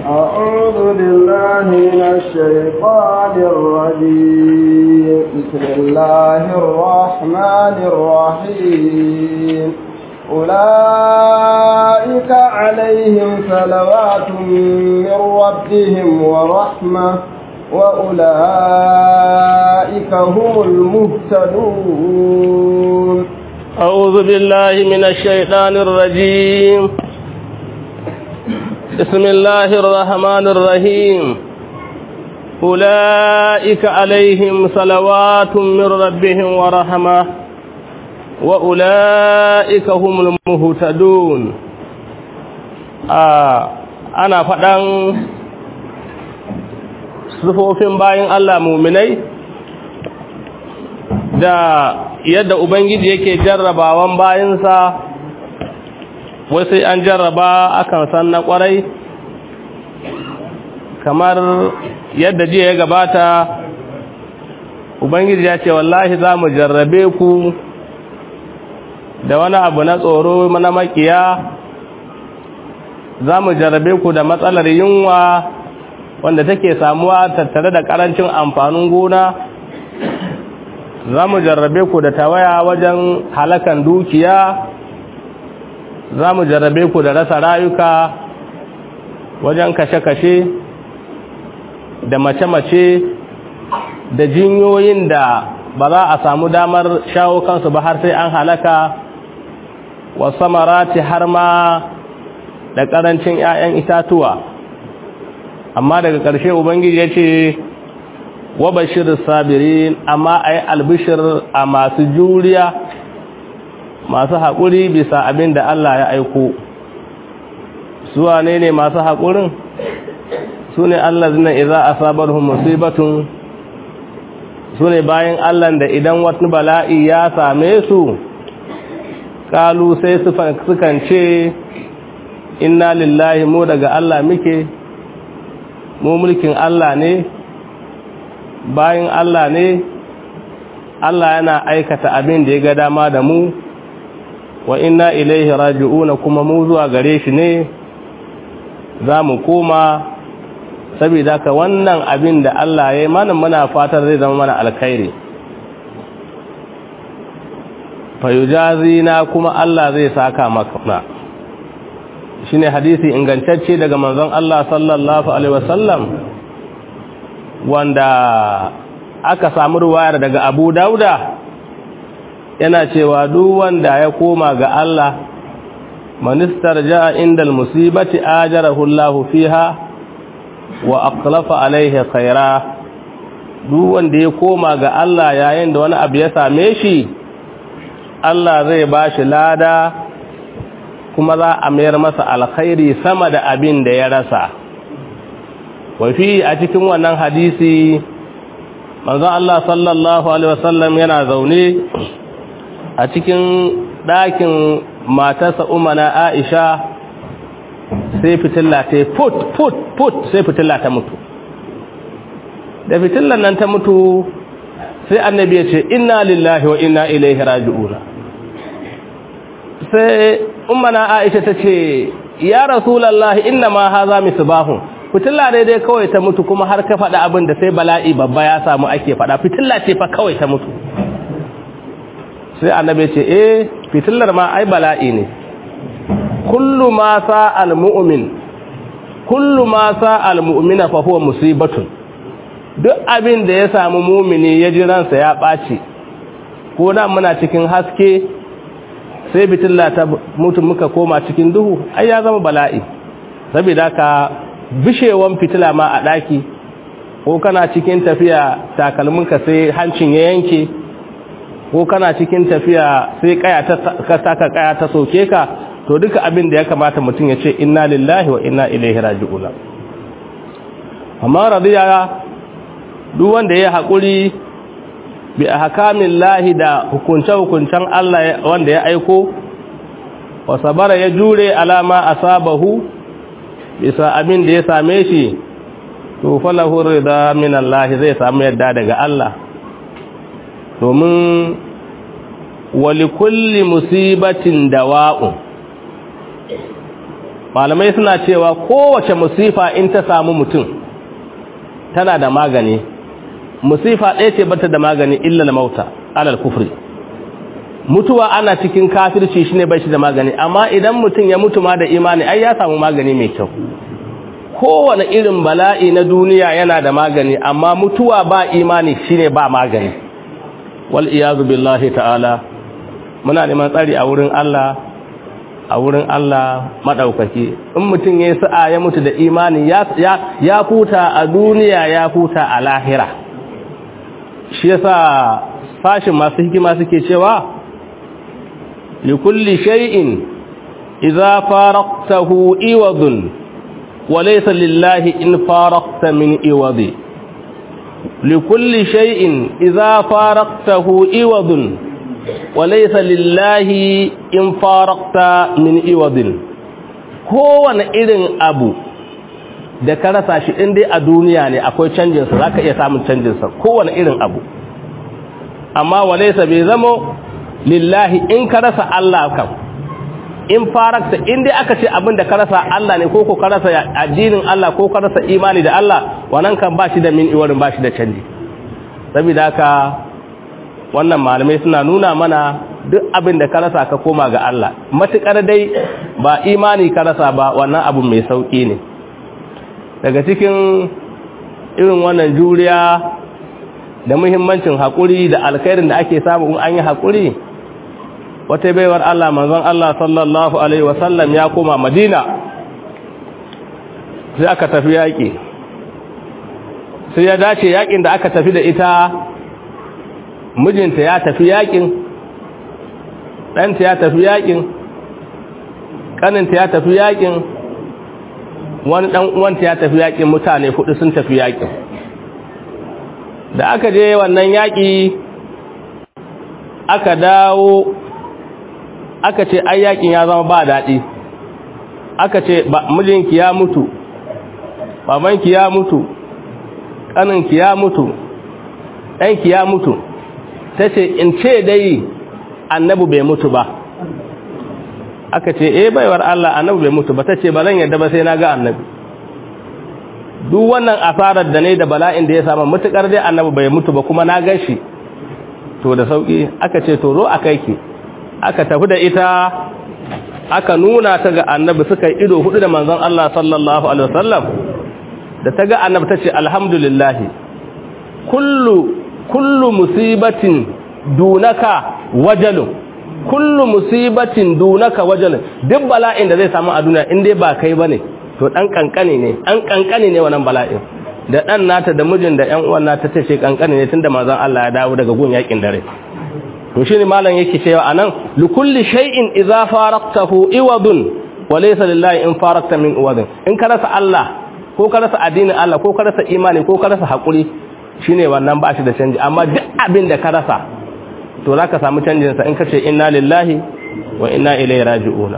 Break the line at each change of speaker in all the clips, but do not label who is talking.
أعوذ بالله من الشيطان الرجيم بسم الله الرحمن الرحيم أولئك عليهم صلوات من ربهم ورحمة وأولئك هم المهتدون
أعوذ بالله من الشيطان الرجيم بسم الله الرحمن الرحيم أولئك عليهم صلوات من ربهم ورحمة وأولئك هم المهتدون آه أنا فدان sufofin bayan Allah muminai da yadda Ubangiji yake jarrabawan bayansa wai sai an jarraba akan san na kwarai kamar yadda jiya ya gabata Ubangiji ya ce wallahi za mu jarrabe ku da wani abu na tsoro na makiya za mu jarrabe ku da matsalar yunwa wanda take samuwa tattare da karancin amfanin gona za mu jarrabe ku da tawaya wajen halakan dukiya za mu jarrabe ku da rasa rayuka wajen kashe-kashe da mace-mace da jinyoyin da ba za a samu damar shawo kansu ba har sai an halaka wasu marati har ma da ƙarancin 'ya'yan itatuwa amma daga ƙarshe ubangiji ya ce wa bashir sabirin amma a yi albishir a masu juriya masu haƙuri bisa abin da Allah ya aiko suwa ne ne masu haƙurin su ne Allah zina iza a sabarhun musibatun su ne bayan Allah da idan wata bala'i ya same su ƙalu sai sukan ce inna lillahi mu daga Allah muke mu mulkin Allah ne bayan Allah ne Allah yana aikata abin da ya ga dama da mu wa inna ilaihi raji'una kuma mu zuwa gare shi ne za mu koma saboda ka wannan abin da Allah ya yi mana muna fatar zai zama mana alkhairi fayujazina kuma Allah zai saka maka shine hadisi ingantacce daga manzon Allah sallallahu alaihi wasallam wanda aka samu ruwayar daga Abu Dauda yana cewa duk wanda ya koma ga Allah manistar ja'a indal musibati ajarahu Allah fiha wa aqlafa alaihi khaira duk wanda ya koma ga Allah yayin da wani abu ya same shi Allah zai bashi lada kuma za a mayar masa alkhairi sama da abin da ya rasa wafi a cikin wannan hadisi manzon Allah sallallahu alaihi wasallam yana zaune a cikin ɗakin matarsa umana Aisha sai fitilla ta put put put sai fitilla ta mutu da fitillan nan ta mutu sai annabi ya ce inna lillahi wa inna ilaihi raji'una sai ummana Aisha ta ce ya rasulullahi inna ma haza misbahun fitilla ne dai kawai ta mutu kuma har ka faɗa abin da sai bala'i babba ya samu ake faɗa fitilla ce fa kawai ta mutu sai annabi ce eh fitillar ma ai bala'i ne kullu ma sa almu'min kullu ma sa almu'mina fa huwa musibatun duk abin da ya samu mumini ya ji ransa ya ɓaci ko da muna cikin haske sai fitilla ta mutu muka koma cikin duhu ai ya zama bala'i saboda ka bishewan fitila ma a ɗaki ko kana cikin tafiya takalminka sai hancin ya yanke ko kana cikin tafiya sai kaya ta ka saka kaya ta soke ka to duka abin da ya kamata mutum ya ce inna lillahi wa inna ilaihi raji'un amma radiya duk wanda ya haƙuri bi ahkamin lahi da hukunce hukuncen Allah wanda ya aiko wa sabara ya jure alama asabahu bisa abin da ya same shi to falahu rida min Allah zai samu yadda daga Allah domin wali kulli musibatin dawa'un malamai suna cewa kowace musifa in ta samu mutum tana da magani musifa ɗaya ce bata da magani illa mauta alal kufri mutuwa ana cikin kafirci shine bai shi da magani amma idan mutum ya mutu ma da imani ai ya samu magani mai kyau kowane irin bala'i na duniya yana da magani amma mutuwa ba imani shine ba magani wal iyazu billahi ta'ala muna neman tsari a wurin Allah a wurin Allah madaukaki in mutum yayi sa'a ya mutu da imani ya ya huta a duniya ya huta a lahira shi yasa fashin masu hikima suke cewa likulli shay'in idza faraqtahu iwadun وليس لله إن فارقت من إوض لكل شيء إذا فارقته إوض وليس لله إن فارقت من إوض kowane irin abu da ka rasa shi in dai a duniya ne akwai canjinsa za ka iya samun canjinsa kowane irin abu amma walaisa bai zamo lillahi in ka rasa Allah kam in farakta in dai aka ce abin da ka rasa Allah ne ko ko ka rasa addinin Allah ko ka rasa imani da Allah wannan kan ba shi da min iwarin ba shi da canji saboda haka wannan malamai suna nuna mana duk abin da ka rasa ka koma ga Allah matukar dai ba imani ka rasa ba wannan abu mai sauki ne daga cikin irin wannan juriya da muhimmancin haƙuri da alkhairin da ake samu in an yi haƙuri wata baiwar Allah manzon Allah sallallahu alaihi wasallam ya koma Madina sai aka tafi yaƙi sai ya dace yaƙin da aka tafi da ita mijinta ya tafi yaƙin ɗanta ya tafi yaƙin ƙaninta ya tafi yaƙin wani ɗan uwanta ya tafi yaƙin mutane hudu sun tafi yaƙin da aka je wannan yaƙi aka dawo aka ce ai yakin ya zama ba daɗi aka ce mijinki ya mutu babanki ya mutu ƙaninki ya mutu ɗanki ya mutu ta ce in ce dai annabu bai mutu ba aka ce eh baiwar Allah annabu bai mutu ba ta ce ba zan yadda ba sai na ga annabi duk wannan asarar da ne da bala'in da ya samu mutukar dai annabu bai mutu ba kuma na gan shi to da sauki aka ce to zo a kai ki aka tafi da ita aka nuna ta ga annabi suka yi ido hudu da manzon Allah sallallahu alaihi wasallam da ta ga annabi ta ce alhamdulillah kullu kullu musibatin dunaka wajalun kullu musibatin dunaka wajalun duk bala'in da zai samu a duniya in dai ba kai bane to dan kankane ne an kankane ne wannan bala'in da dan nata da mijin da ƴan uwan nata tace kankane ne tunda manzon Allah ya dawo daga gun yakin dare to shine malam yake cewa anan likulli shay'in idza faraqtahu iwadun wa laysa lillahi in faraqta min iwadin in ka rasa Allah ko ka rasa addinin Allah ko ka rasa imani ko ka rasa hakuri shine wannan ba shi da canji amma duk abin da ka rasa to zaka samu canjin sa in ka ce inna lillahi wa inna ilaihi raji'una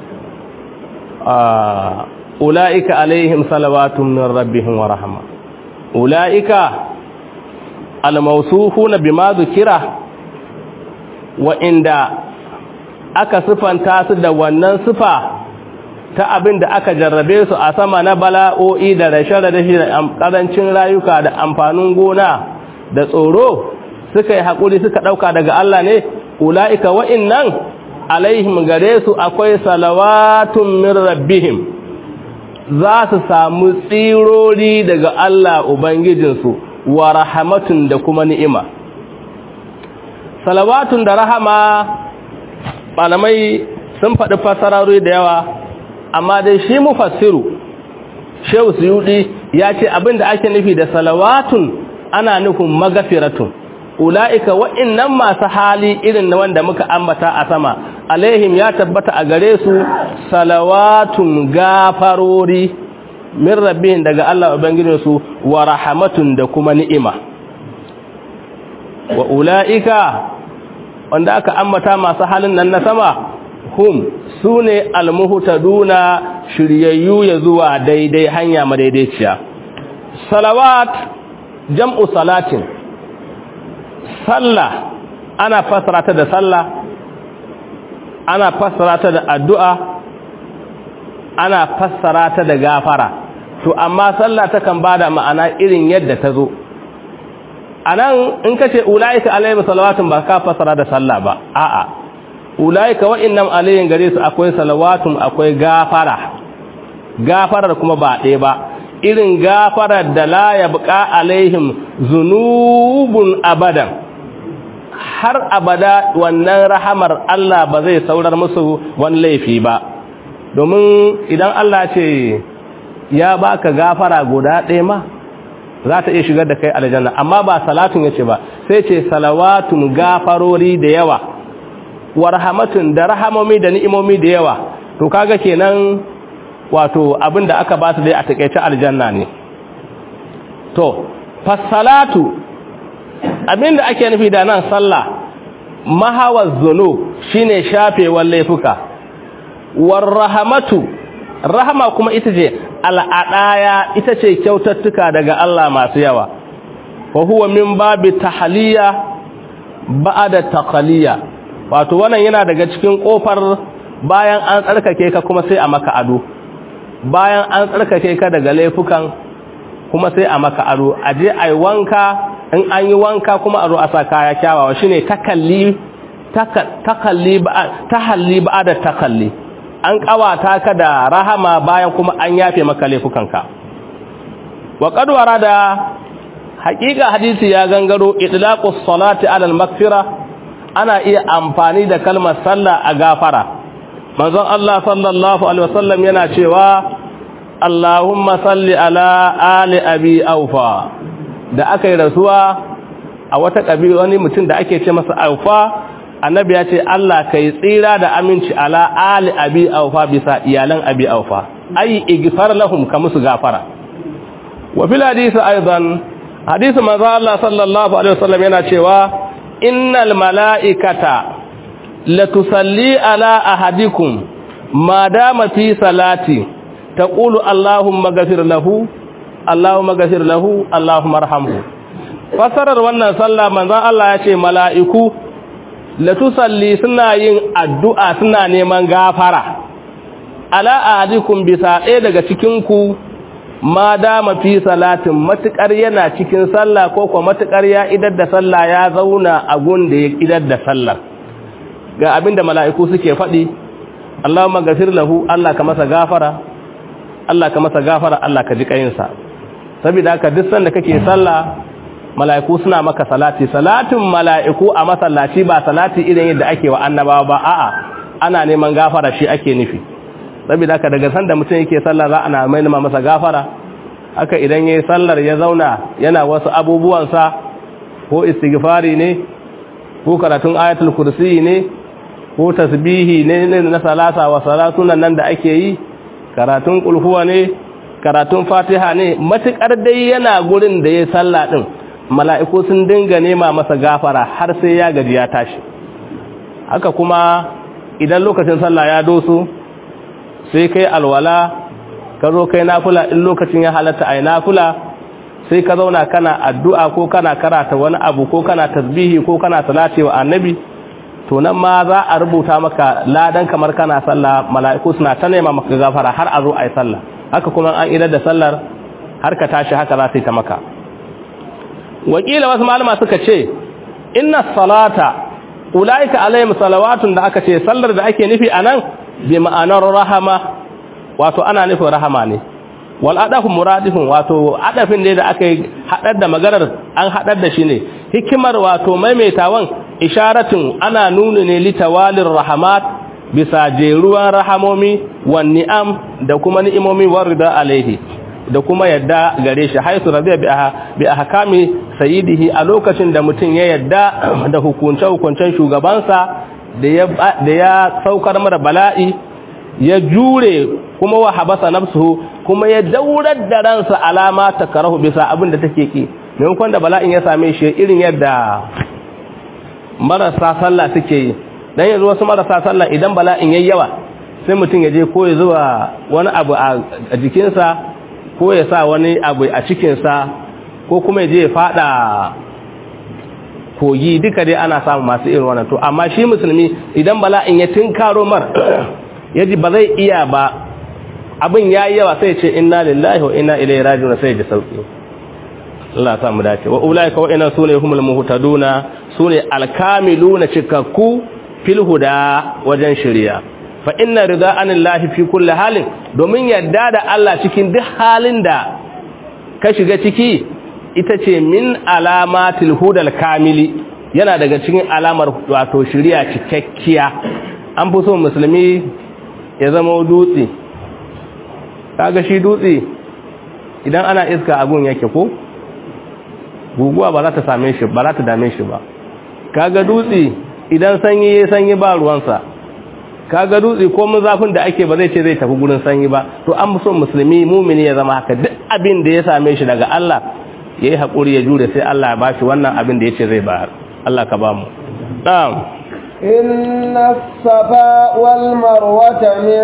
ah ulaika alaihim salawatun min rabbihim wa rahma ulaika al-mawsufuna bima dhukira wa'inda aka sifanta su da wannan sifa ta abin da aka jarrabe su a sama na bala'o'i da rashe-rashe da ƙarancin rayuka da amfanin gona da tsoro suka yi haƙuri suka ɗauka daga Allah ne ula'ika wa'innan alaihim gare su akwai salawatun min rabbihim za su samu tsirori daga Allah Ubangijinsu wa rahamatun da kuma ni'ima salawatun da rahama malamai sun faɗi fasararru da yawa amma dai shi mufassiru shehu suyudi ya ce abinda ake nufi da salawatun ana nufin magafiratun ula'ika wa'innan masu hali irin na wanda muka ambata a sama alaihim ya tabbata a gare su salawatun gafarori min rabbihim daga Allah ubangijinsu wa rahamatun da kuma ni'ima wa ula'ika wanda aka ambata masu halin nan na sama hum su ne almuhutaduna shiryayyu ya zuwa daidai hanya madaidaiciya salawat jam'u salatin sallah ana fassara ta da sallah ana fassara ta da addu'a ana fassara ta da gafara to amma sallah takan bada ma'ana irin yadda ta zo anan in kace ulaika alaihim salawatun ba ka fassara da sallah ba a'a ulaika wa'annam alaihim gare su akwai salawatun akwai gafara gafarar kuma ba ɗaya ba irin gafarar da la yabqa alaihim zunubun abadan har abada wannan rahamar Allah ba zai saurar musu wani laifi ba domin idan Allah ce ya baka gafara guda ɗaya ma za ta iya shigar da kai aljanna amma ba salatun yace ba sai ce salawatun gafarori da yawa warhamatun da rahamomi da ni'imomi da yawa to kaga kenan wato abinda aka ba su dai a takeice aljanna ne to fasalatu abinda ake nufi da nan sallah mahawaz zunub shine shafewar laifuka warrahamatu rahama kuma ita ce al'adaya ita ce kyautattuka daga Allah masu yawa wa huwa min babi tahliya ba'da taqliya wato wannan yana daga cikin kofar bayan an tsarkake ka kuma sai a maka ado bayan an tsarkake ka daga laifukan kuma sai a maka ado aje ai wanka in an yi wanka kuma a zo a sa kaya kyawawa shine takalli takalli tahalli ba'da takalli an kawata ka da rahama bayan kuma an yafe maka laifukanka wa qad warada haqiqa hadisi ya gangaro itlaqus salati ala al-maghfira ana iya amfani da kalmar sallah a gafara manzon Allah sallallahu alaihi wasallam yana cewa Allahumma salli ala ali abi aufa da aka yi rasuwa a wata kabila wani mutum da ake ce masa aufa annabi ya ce Allah kai tsira da aminci ala ali abi aufa bisa iyalan abi aufa ai igfar lahum ka musu gafara wa fil hadisi aidan hadisi manzo Allah sallallahu alaihi wasallam yana cewa innal malaikata la tusalli ala ahadikum ma dama fi salati taqulu allahumma ghafir lahu allahumma ghafir lahu allahumma arhamhu fasarar wannan sallah manzo Allah ya ce mala'iku latusalli suna yin addu'a suna neman gafara ala ahadikum bisa ɗaya daga cikinku ma dama fi salatin matuƙar yana cikin sallah ko kuma matuƙar ya idar da sallah ya zauna a gun da ya idar da sallar ga abinda mala'iku suke faɗi Allahumma gafir lahu Allah ka masa gafara Allah ka masa gafara Allah ka ji kayinsa saboda haka duk sanda kake sallah mala'iku suna maka salati salatin mala'iku a masallaci ba salati irin yadda ake wa annabawa ba a'a ana neman gafara shi ake nufi saboda haka daga sanda mutum yake sallah za ana mai nema masa gafara haka idan yayi sallar ya zauna yana wasu abubuwansa ko istighfari ne ko karatun ayatul kursi ne ko tasbihi ne na salasa wa salatunan nan da ake yi karatun kulhuwa ne karatun fatiha ne matukar dai yana gurin da ya sallah din mala'iku sun dinga nema masa gafara har sai ya gaji ya tashi haka kuma idan lokacin sallah ya doso sai kai alwala ka zo kai nafula in lokacin ya halatta ai nafula sai ka zauna kana addu'a ko kana karata wani abu ko kana tasbihi ko kana salati wa annabi to nan ma za a rubuta maka ladan kamar kana sallah mala'iku suna ta nema maka gafara har a zo ai sallah haka kuma an idar da sallar har ka tashi haka za ta yi ta maka wakila wasu malama suka ce inna salata ulaika alaihim salawatun da aka ce sallar da ake nufi anan bi ma'anar rahama wato ana nufin rahama ne wal adafu muradifun wato adafin ne da aka hadar da maganar an hadar da shi ne hikimar wato maimaitawan isharatun ana nuna ne litawalir rahamat bisa jeruwan rahamomi wan ni'am da kuma ni'imomi warida alaihi da kuma yadda gare shi haisu rabiya bi ahkami sayyidihi a lokacin da mutum ya yadda da hukunce hukuncen shugabansa da ya da ya saukar mara bala'i ya jure kuma wa habasa nafsuhu kuma ya daurar da ransa alama ta karahu bisa abin da take ki maimakon da bala'in ya same shi irin yadda marasa sallah suke yi dan yanzu wasu marasa sallah idan bala'in yayi yawa sai mutum ya je ko ya zuwa wani abu a jikinsa ko ya sa wani abu a cikinsa ko kuma ya je ya fada kogi duka dai ana samu masu irin wannan to amma shi musulmi idan bala'in ya tinkaro mar yaji ba zai iya ba abin yayi yawa sai ce inna lillahi wa inna ilaihi raji'un sai ji sauki Allah ya sa mu dace wa ulaika wa inna sune humul muhtaduna sune alkamiluna cikakku fil huda wajen shari'a fa inna rida anillahi fi kulli halin domin yadda da Allah cikin duk halin da ka shiga ciki ita ce min alamatil hudal kamili yana daga cikin alamar wato shari'a cikakkiya an fi so musulmi ya zama dutse kaga shi dutse idan ana iska agun yake ko guguwa ba za ta same shi ba za ta dame shi ba kaga dutse idan sanyi ya sanyi ba ruwansa kaga dutse ko mun zafin da ake ba zai ce zai tafi gurin sanyi ba to an so musulmi mumini ya zama haka duk abin da ya same shi daga Allah yayi hakuri ya jure sai Allah ya bashi wannan abin da yace zai bayar Allah ka ba mu na'am
إن الصفا والمروة من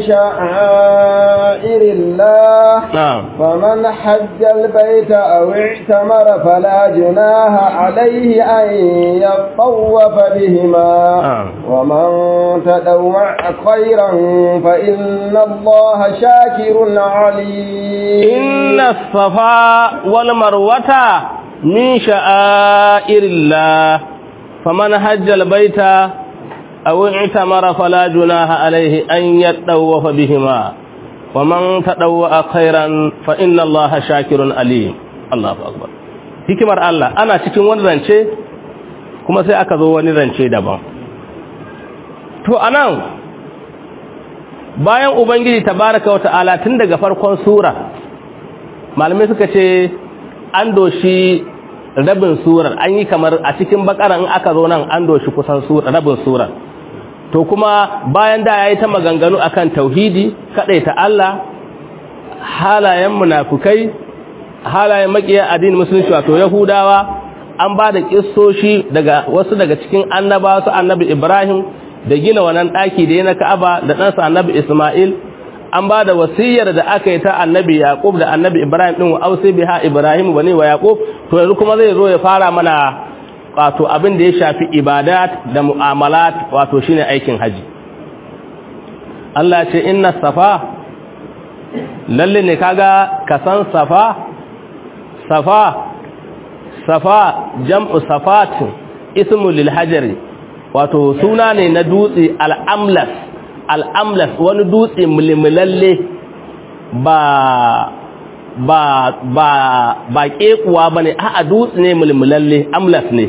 شعائر الله
na'am
فمن حج البيت أو اعتمر فلا جناح عليه أن يطوف بهما
آه.
ومن تدوع خيرا فإن الله شاكر عليم
inna safa wal marwata min sha'airillah faman hajja al baita aw i'tamara fala junaha alayhi an yatawafa bihima waman tadawwa khairan fa inna allaha shakirun alim Allahu akbar hikimar Allah ana cikin wani zance kuma sai aka zo wani zance daban to anan bayan ubangiji tabaraka wa ta'ala tun daga farkon sura malamai suka ce an doshi rabin surar an yi kamar a cikin bakaran aka zo nan an doshi kusan rabin surar to kuma bayan da ya yi ta maganganu akan tauhidi ta Allah halayen munafukai halayen makiya addinin musulunci wato yahudawa an ba da kissoshi daga wasu daga cikin annabawa su annabi ibrahim da gina wannan daki da ya na ka'aba da ɗansa annabi isma'il an ba da wasiyar da aka yi ta annabi yaqub da annabi ibrahim din wa ausi biha ibrahim bani wa yaqub to yanzu kuma zai zo ya fara mana wato abin da ya shafi ibadat da mu'amalat wato shine aikin haji Allah ce inna safa lalle ne kaga kasan safa safa safa jam'u safatin ismu lil hajari wato suna ne na dutse al-amlas al'amlas wani dutse mulmulalle ba ba ba ba kekuwa ba ne a dutse ne mulmulalle amlas ne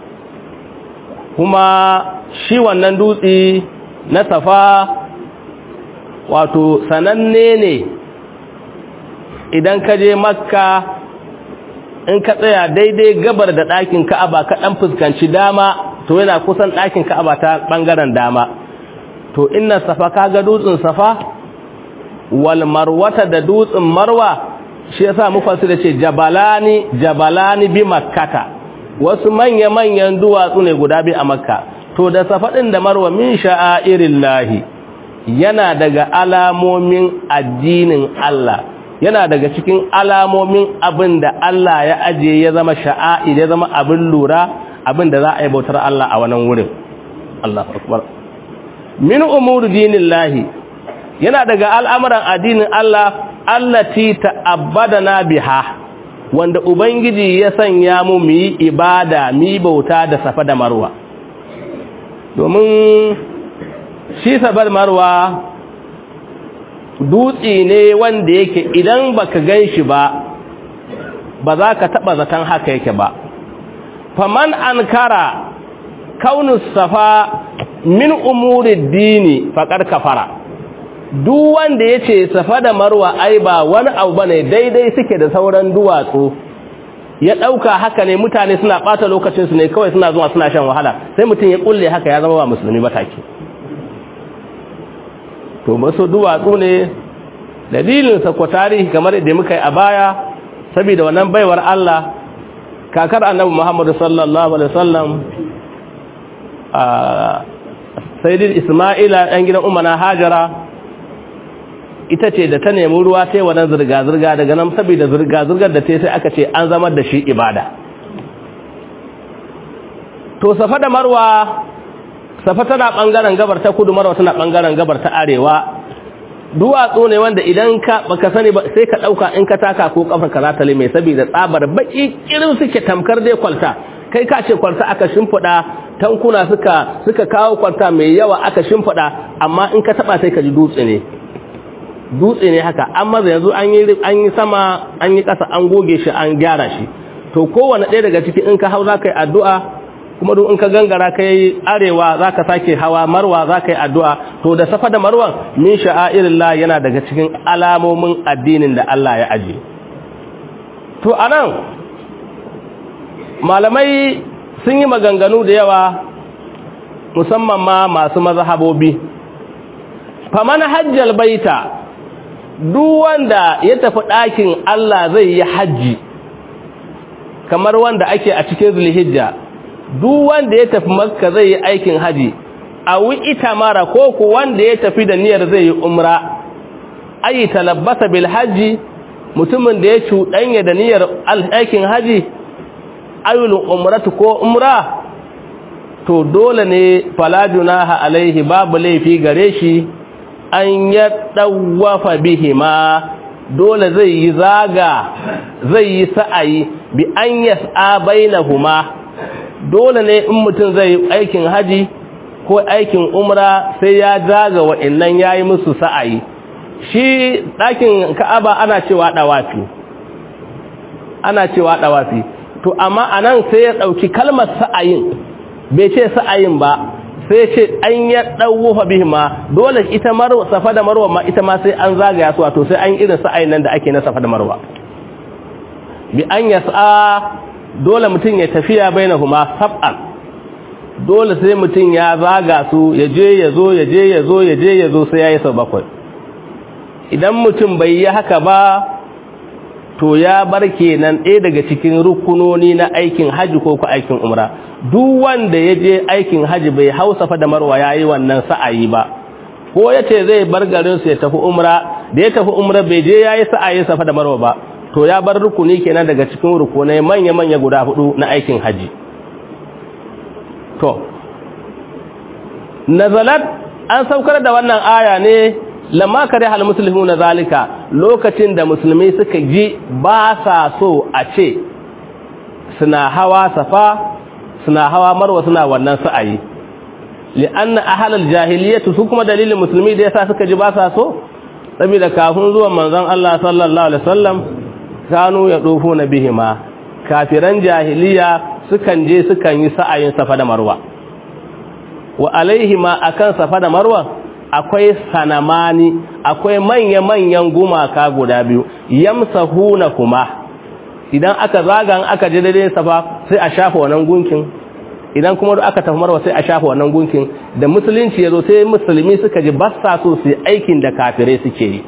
kuma shi wannan dutse na safa wato sananne ne idan ka je makka in ka tsaya daidai gabar da ɗakin ka'aba ka ɗan fuskanci dama to yana kusan ɗakin ka'aba ta ɓangaren dama to inna safa kaga dutsen safa wal marwata da dutsen marwa shi yasa mufassir da ce jabalani jabalani bi makkata wasu manya manyan duwatsu ne guda bi a makka to da safa din da marwa min sha'airillahi yana daga alamomin addinin Allah yana daga cikin alamomin abin da Allah ya aje ya zama sha'air ya zama abin lura abin da za a yi bautar Allah a wannan wurin Allahu akbar min umuri dinillahi yana daga al'amuran addinin Allah allati ta'abbadana biha wanda ubangiji ya sanya mu mu yi ibada mu yi bauta da safa da marwa domin shi safa da marwa dutse ne wanda yake idan baka gan shi ba ba za ka taɓa zaton haka yake ba faman ankara kaunus safa min umuri dini faƙar kafara duk wanda ya ce safa da marwa ai ba wani abu ba ne daidai suke da sauran duwatsu ya ɗauka haka ne mutane suna ɓata lokacinsu ne kawai suna zuwa suna shan wahala sai mutum ya ƙulle haka ya zama ba musulmi ba take to masu duwatsu ne dalilinsa ko tarihi kamar da muka yi a baya saboda wannan baiwar Allah kakar annabi Muhammadu sallallahu alaihi wasallam sayyidin Isma'ila ɗan gidan Umana Hajara ita ce da ta nemi ruwa sai wannan zirga-zirga daga nan saboda zirga-zirgar da ta sai aka ce an zama da shi ibada to safa da marwa safa tana ɓangaren gabar ta kudu marwa tana ɓangaren gabar ta arewa duwatsu ne wanda idan ka baka sani ba sai ka dauka in ka taka ko kafar ka za ta lime saboda tsabar baki irin suke tamkar dai kwalta kai ka ce kwalta aka shimfida tankuna suka suka kawo kwalta mai yawa aka shimfida amma in ka taba sai ka ji dutse ne dutse ne haka amma yanzu an yi an yi sama an yi kasa an goge shi an gyara shi to kowanne ɗaya daga ciki in ka hau za ka yi addu'a kuma duk in ka gangara ka yi arewa za ka sake hawa marwa za ka yi addu'a to da safa da marwan min sha'airillah yana daga cikin alamomin addinin da Allah ya aje to anan malamai sun yi maganganu da yawa musamman ma masu mazhabobi faman hajjal baita duk wanda ya tafi ɗakin Allah zai yi hajji kamar wanda ake a cikin zulhijja duk wanda ya tafi makka zai yi aikin haji a ita mara ko ku wanda ya tafi da niyyar zai yi umra ayi talabbasa bil haji mutumin da ya cuɗanya da niyyar aikin haji ayul umratu ko umra to dole ne fala junaha alaihi babu laifi gare shi an ya dawafa bihima dole zai yi zaga zai yi sa'ayi bi an yas'a bainahuma dole ne in mutum zai yi aikin haji ko aikin umra sai ya zaga wa'annan yayi musu sa'ayi shi ɗakin ka'aba ana cewa ɗawafi ana cewa ɗawafi to amma anan sai ya ɗauki kalmar sa'ayin bai ce sa'ayin ba sai ce an ya ɗauwa bihima dole ita marwa safa da marwa ma ita ma sai an zagaya su wato sai an irin sa'ayin nan da ake na safa da marwa bi an yas'a dole mutum ya tafiya bainahuma sab'an dole sai mutum ya zaga su ya je ya zo ya je ya zo ya je ya zo sai ya yi sau bakwai idan mutum bai yi haka ba to ya bar kenan ɗaya daga cikin rukunoni na aikin haji ko ku aikin umra duk wanda ya je aikin haji bai hausa fa da marwa ya yi wannan sa'ayi ba ko ya ce zai bar garinsu ya tafi umra da ya tafi umra bai je ya yi sa'ayi safa da marwa ba to ya bar rukuni kenan daga cikin rukunai manya-manya guda hudu na aikin haji to nazalat an saukar da wannan aya ne lamma kare hal muslimu na zalika lokacin da musulmi suka ji ba sa so a ce suna hawa safa suna hawa marwa suna wannan sa'ayi li'anna ahlal jahiliyyah su kuma dalilin musulmi da yasa suka ji ba sa so saboda kafin zuwan manzon Allah sallallahu alaihi wasallam kanu ya dofo na bihima kafiran jahiliya sukan je sukan yi sa'ayin safa da marwa wa alaihima akan safa da marwa akwai sanamani akwai manya-manyan gumaka guda biyu yamsahuna kuma idan aka zagan aka je daidai safa sai a shafa wannan gunkin idan kuma aka tafi marwa sai a shafa wannan gunkin da musulunci yazo sai musulmi suka ji bassa so su aikin da kafirai suke yi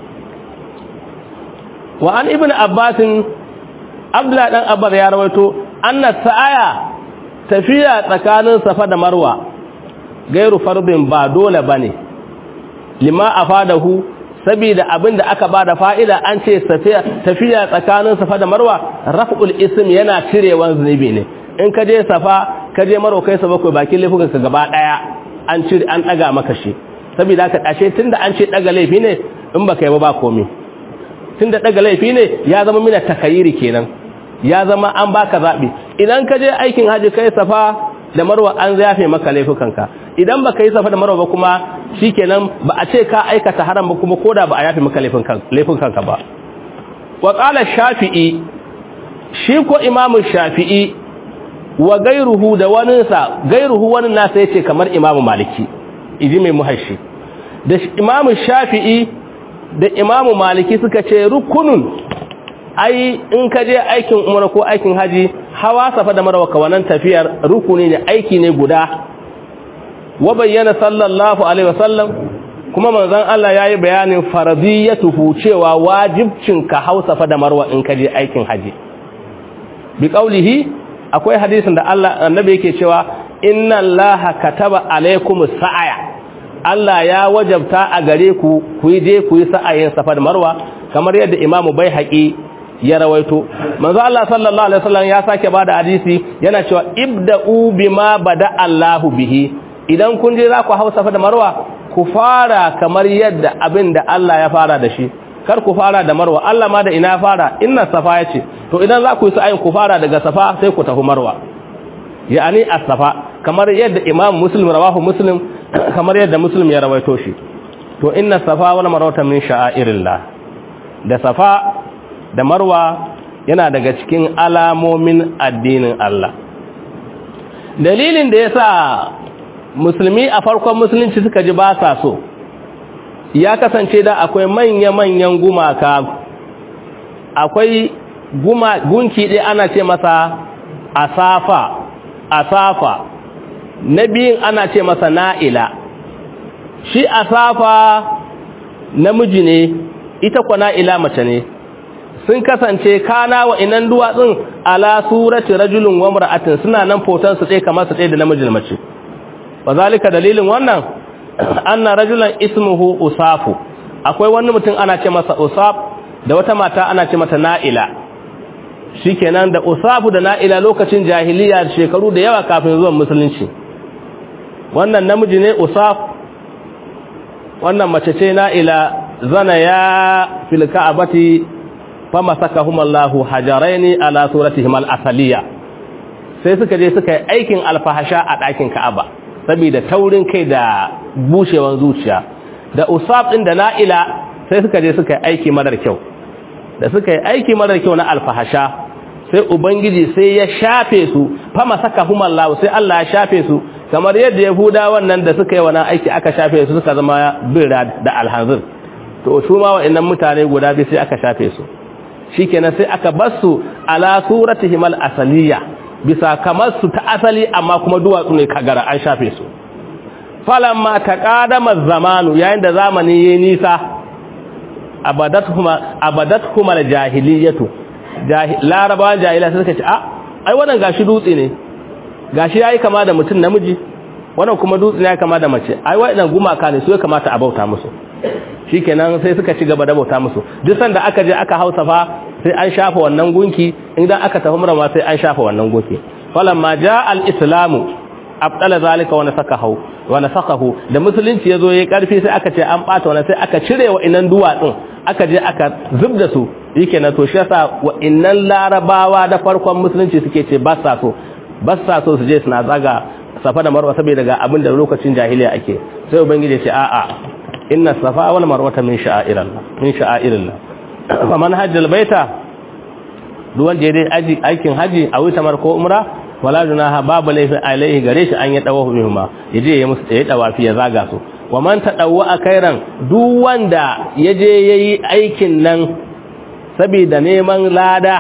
wa an ibn abbasin abla dan abbar ya rawaito anna sa'aya tafiya tsakanin safa da marwa gairu fardin ba dole bane lima afadahu saboda abinda aka bada fa'ida an ce tafiya tsakanin safa da marwa raf'ul ism yana cirewan zunubi ne in ka je safa ka je marwa kai sa bakwai bakin laifukan ka gaba daya an cire an daga maka shi saboda haka ashe tunda an ce daga laifi ne in baka yi ba ba komai tun da daga laifi ne ya zama mina takayiri kenan ya zama an baka zaɓi idan ka je aikin haji kai safa da marwa an zafe maka laifukanka idan baka yi safa da marwa ba kuma shikenan ba a ce ka aikata haram ba kuma koda ba a yafe maka laifukanka ba wa qala shafi'i shi ko imamu shafi'i wa gairuhu da waninsa gairuhu wani nasa yace kamar imamu maliki iji mai muhashi da imamu shafi'i da imamu maliki suka ce rukunun ai in ka je aikin umra ko aikin haji hawa safa da marwa ka wannan tafiyar rukuni ne aiki ne guda wa bayyana sallallahu alaihi wasallam kuma manzon Allah yayi bayanin faradiyatuhu cewa wajibcin ka hawa safa da marwa in ka je aikin haji bi qaulihi akwai hadisin da Allah annabi yake cewa inna allaha kataba alaikumus sa'aya Allah ya wajabta a gare ku ku je ku yi sa'ayin safa da marwa kamar yadda imamu bai haƙi ya rawaito manzo Allah sallallahu alaihi wasallam ya sake bada hadisi yana cewa ibda'u bima bada Allahu bihi idan kun je za ku hau safa da marwa ku fara kamar yadda abin da Allah ya fara da shi kar ku fara da marwa Allah ma da ina fara inna safa yace to idan za ku yi sa'ayin ku fara daga safa sai ku tafi marwa ya'ani as-safa kamar yadda imam muslim rawahu muslim kamar yadda muslim ya rawaito shi to inna safa wal marwa min sha'airillah da safa da marwa yana daga cikin alamomin addinin Allah dalilin da yasa musulmi a farkon musulunci suka ji ba sa so ya kasance da akwai manya-manyan gumaka akwai gunki ɗaya ana ce masa asafa asafa na biyun ana ce masa na'ila shi asafa namiji ne ita kwa na'ila mace ne sun kasance kana wa inan duwatsun ala surati rajulun wa mar'atin suna nan foton su ɗaya kamar su ɗaya da namijin mace wa zalika dalilin wannan anna rajulan ismuhu usafu akwai wani mutum ana ce masa usaf da wata mata ana ce mata na'ila shikenan da usafu da na'ila lokacin jahiliya shekaru da yawa kafin zuwan musulunci wannan namiji ne usaf wannan mace ce na'ila zana ya fil ka'abati fama sakahum Allahu hajaraini ala suratihim al-asaliya sai suka je suka yi aikin alfahasha a ɗakin Ka'aba saboda taurin kai da bushewan zuciya da usab din da na'ila sai suka je suka yi aiki marar kyau da suka yi aiki marar kyau na alfahasha sai ubangiji sai ya shafe su fama sakahum Allah sai Allah ya shafe su kamar yadda yahuda wannan da suka yi wannan aiki aka shafe su suka zama birra da alhanzir to su ma wa'annan mutane guda biyu sai aka shafe su shikenan sai aka bar su ala suratihim al-asaliya bisa kamar su ta asali amma kuma duwatsu ne kagara an shafe su falamma taqadama zamanu yayin da zamani yayi nisa abadathuma abadathuma al-jahiliyatu larabawan jahila suka ce a ai wannan gashi dutse ne gashi yayi kama da mutum namiji wannan kuma dutse ne ya kama da mace ai waɗannan gumaka ne su ya kamata a bauta musu shikenan sai suka ci gaba da bauta musu duk sanda aka je aka hausa fa sai an shafa wannan gunki idan aka tafi murama sai an shafa wannan gunki falamma jaa al-islamu abdala zalika wa nasakahu wa nasakahu da musulunci yazo yayi karfi sai aka ce an bata wannan sai aka cire wa inan duwatsun aka je aka zubda su shikenan to shi yasa wa innan larabawa da farkon musulunci suke ce ba sa so ba sa so su je suna zaga safa da marwa saboda ga abin da lokacin jahiliya ake sai ubangiji ya ce a'a inna safa wal marwata min sha'airillah min sha'airillah fa man hajjal baita duwan je dai aji aikin haji a wuta mar ko umra wala junaha babu laifin alaihi gare shi an ya dawo bihuma yaje ya musu ya dawafi ya zaga su wa man tadawwa kairan duk wanda yaje yayi aikin nan saboda neman lada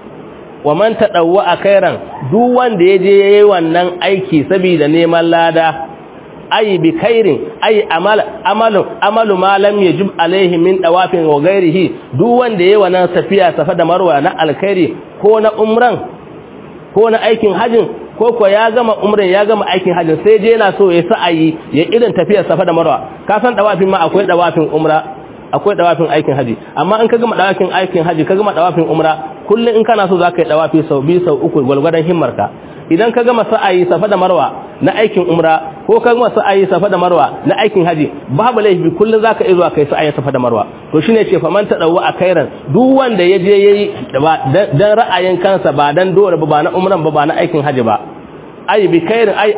wa man tadawwa kairan duk wanda yaje yayi wannan aiki saboda neman lada ay bi khairin ay amal amalu amalu ma lam yajib alaihi min dawafin wa ghairihi duk wanda yayi wannan safiya safa da marwa na alkhairi ko na umran ko na aikin hajin ko ko ya gama umran ya gama aikin hajin sai je yana so ya sa'ayi ya irin tafiyar safa da marwa ka san dawafin ma akwai dawafin umra akwai dawafin aikin haji amma in ka gama dawafin aikin haji ka gama dawafin umra kullun in kana so zaka yi dawafi sau biyu sau uku gwalgwadon himmarka idan ka gama sa'ayi safa da marwa na aikin umra ko ka gama sa'ayi safa da marwa na aikin haji babu laifi kullun zaka iya zuwa kai sa'ayi safa da marwa to shine ce faman ta dawo a kairan duk wanda ya je yayi dan ra'ayin kansa ba dan dole ba ba na umran ba ba na aikin haji ba ai bi kairin ai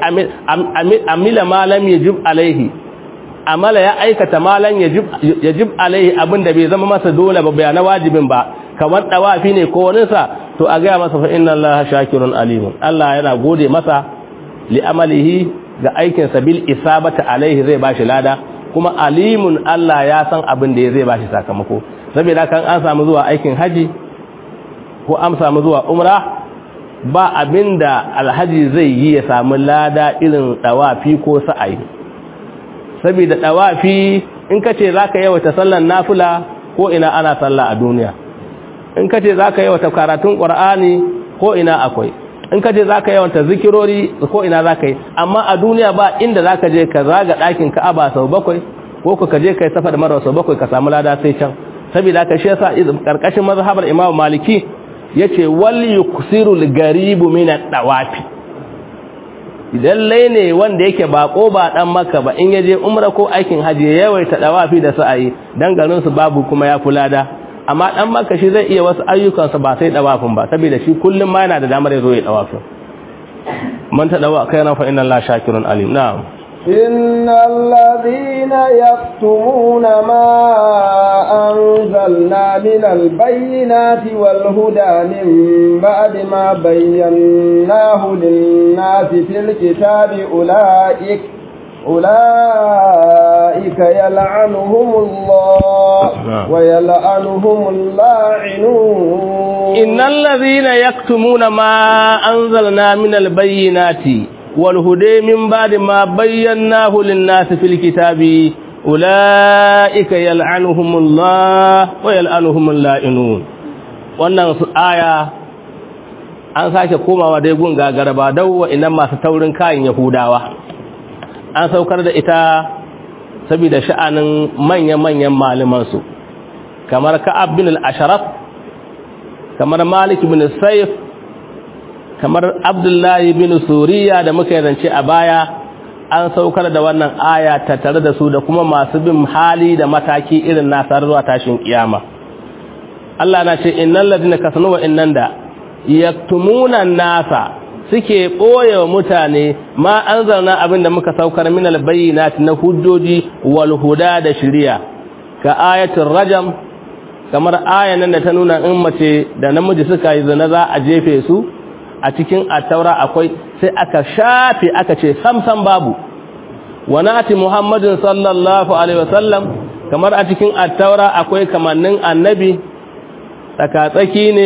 amila ma lam yajib alaihi amala ya aikata malan yajib yajib alaihi abinda bai zama masa dole ba bai na wajibin ba kamar dawafi ne ko wani sa to a gaya masa fa inna allaha shakirun alimun Allah yana gode masa li amalihi ga aikin sa bil isabati alaihi zai bashi lada kuma alimun Allah ya san abin da zai bashi sakamako saboda kan an samu zuwa aikin haji ko an samu zuwa umra ba abinda alhaji zai yi ya samu lada irin dawafi ko sa'ayi saboda dawafi in kace zaka yawaita sallan nafila ko ina ana sallah a duniya in kace zaka yawaita karatun qur'ani ko ina akwai in kace zaka yawaita zikirori ko ina zaka yi amma a duniya ba inda zaka je ka zaga dakin Ka'aba sau bakwai ko ka je kai safa da marwa sau bakwai ka samu lada sai can saboda haka shi yasa karkashin mazhabar Imam Maliki yace wal yuksiru al-garibu min ad-dawafi lallai ne wanda yake bako ba dan maka ba in yaje umra ko aikin haji ya yawaita dawafi da sa'ayi dan garin su babu kuma ya fulada amma dan maka shi zai iya wasu ayyukan sa ba sai dawafin ba saboda shi kullum ma yana da damar ya zo ya dawafin man ta dawa khairan fa inna Allah shakirun alim na'am
إن الذين يكتمون ما أنزلنا من البينات والهدى من بعد ما بيناه للناس في الكتاب أولئك أولئك يلعنهم الله ويلعنهم اللاعنون
إن الذين يكتمون ما أنزلنا من البينات والهدى من بعد ما بيناه للناس في الكتاب أولئك يلعنهم الله ويلعنهم اللائنون wannan aya an sake komawa dai gun gagaraba dawo inan masu taurin kayan yahudawa an saukar da ita saboda sha'anin manya-manyan malamansu kamar ka'ab bin al-asharaf kamar malik bin saif kamar abdullahi bin suriya da muka zance a baya an saukar da wannan aya tattare da su da kuma masu bin hali da mataki irin nasar zuwa tashin kiyama Allah na ce innal ladina kasanu wa innan da yaktumuna nasa suke boye wa mutane ma anzalna abinda muka saukar min albayyinati na hujjoji wal huda da shari'a ka ayatul rajam kamar ayan nan da ta nuna in mace da namiji suka yi zina za a jefe su a cikin attaura akwai sai aka shafe aka ce samsam babu wa nati muhammadin sallallahu alaihi wasallam kamar a cikin attaura akwai kamannin annabi tsakatsaki ne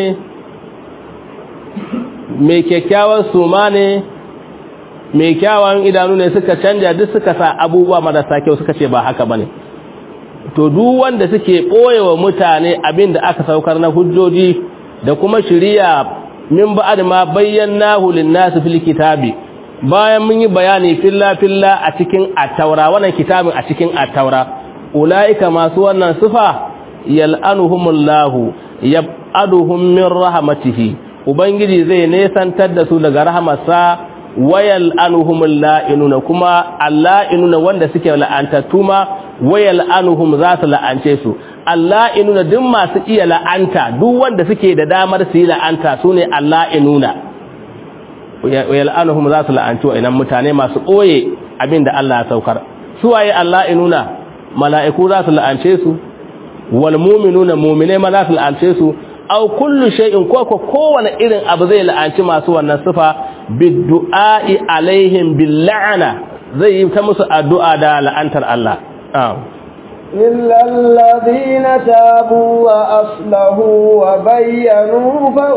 mai kyakkyawan suma ne mai kyawawan idanu ne suka canja duk suka sa abubuwa marasa kyau suka ce ba haka bane to duk wanda suke ɓoyewa mutane abin da aka saukar na hujjoji da kuma shiriya min ba'ad ma bayyanahu lin-nas fil kitabi bayan mun yi bayani filla filla a cikin at-taura wannan kitabin a cikin at-taura ulaika masu wannan sifa yal'anuhumullahu yab'aduhum min rahmatihi ubangiji zai nesantar da su daga rahamarsa wayal anuhumul la'inuna kuma alla'inuna wanda suke la'antattu ma wayal anuhum za su la'ance su alla'inuna duk masu iya la'anta duk wanda suke da damar su yi la'anta su ne alla'inuna wayal anuhum za su la'anci wa mutane masu ɓoye abin da Allah ya saukar su waye alla'inuna mala'iku za su la'ance su wal mu'minuna mu'mine ma za su la'ance su aw kullu shay'in ko ko kowane irin abu zai la'anci masu wannan sifa biddua'i alaihim bil la'ana zai yi ta musu addu'a da la'antar Allah
إلا الذين تابوا وأصلحوا وبينوا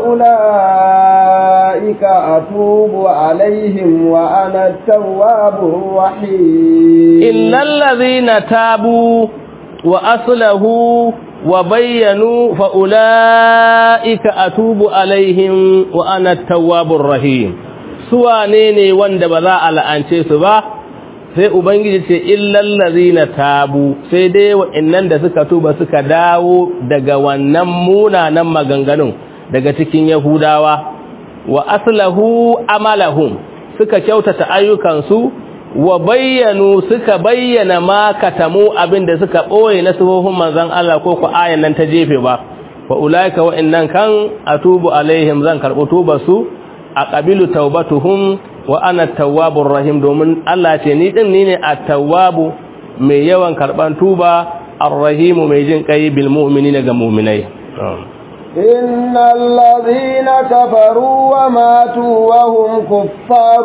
فأولئك أتوب عليهم وأنا التواب الرحيم
إلا الذين تابوا وأصلحوا وبينوا فأولئك أتوب عليهم وأنا التواب الرحيم سواني ne wanda ba za a la'ance su ba sai ubangiji ce illal ladzina tabu sai dai wa'annan da suka tuba suka dawo daga wannan munanan maganganun daga cikin yahudawa wa aslahu amalahum suka kyautata ayyukansu wa bayyanu suka bayyana ma katamu abinda suka boye na sifofin manzon Allah ko ku ayan nan ta jefe ba wa ulaika wa innan kan atubu alaihim zan karbu tuba su aqabilu taubatuhum wa ana tawwabur rahim domin Allah ce ni din ni ne at-tawwabu mai yawan karban tuba ar-rahim mai jin kai bil mu'minina ga mu'minai
إن الذين كفروا وماتوا وهم كفار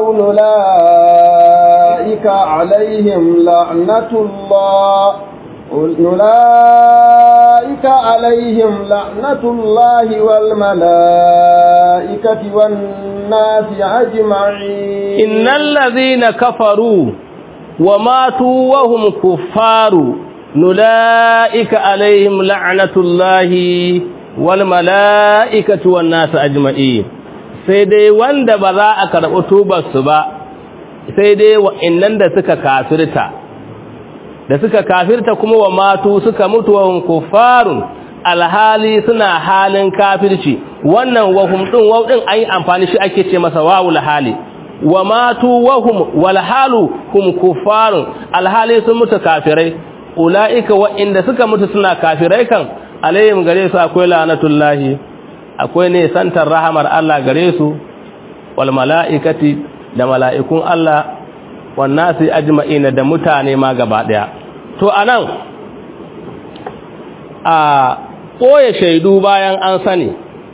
أولئك عليهم لعنة الله أولئك عليهم لعنة الله والملائكة والناس أجمعين
إن الذين كفروا وماتوا وهم كفار أولئك عليهم لعنة الله walmala'ikatu wan nasu ajma'in sai dai wanda ba za a karɓi tubarsu ba sai dai wa'annan da suka kafirta da suka kafirta kuma wa matu suka mutu wa kuffarun alhali suna halin kafirci wannan wahum din waw din an yi amfani shi ake ce masa wawul hali wa matu wa hum wal halu hum kuffarun alhali sun mutu kafirai ulaika wa inda suka mutu suna kafirai kan alayhim gare su akwai la'natullahi akwai ne santar rahamar Allah gare su wal mala'ikati da mala'ikun Allah wan nasi ajma'ina da mutane ma gaba daya to anan a ɓoye shaidu bayan an sani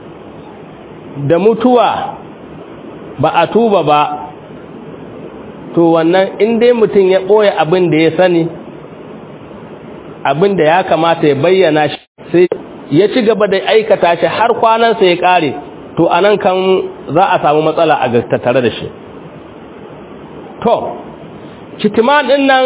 da mutuwa ba a tuba ba to wannan inda mutum ya ɓoye abin da ya sani abin da ya kamata ya bayyana shi sai ya ci gaba da aikata shi har kwanansa ya ƙare to a nan kan za a samu matsala a tattare da shi to kitiman ɗin nan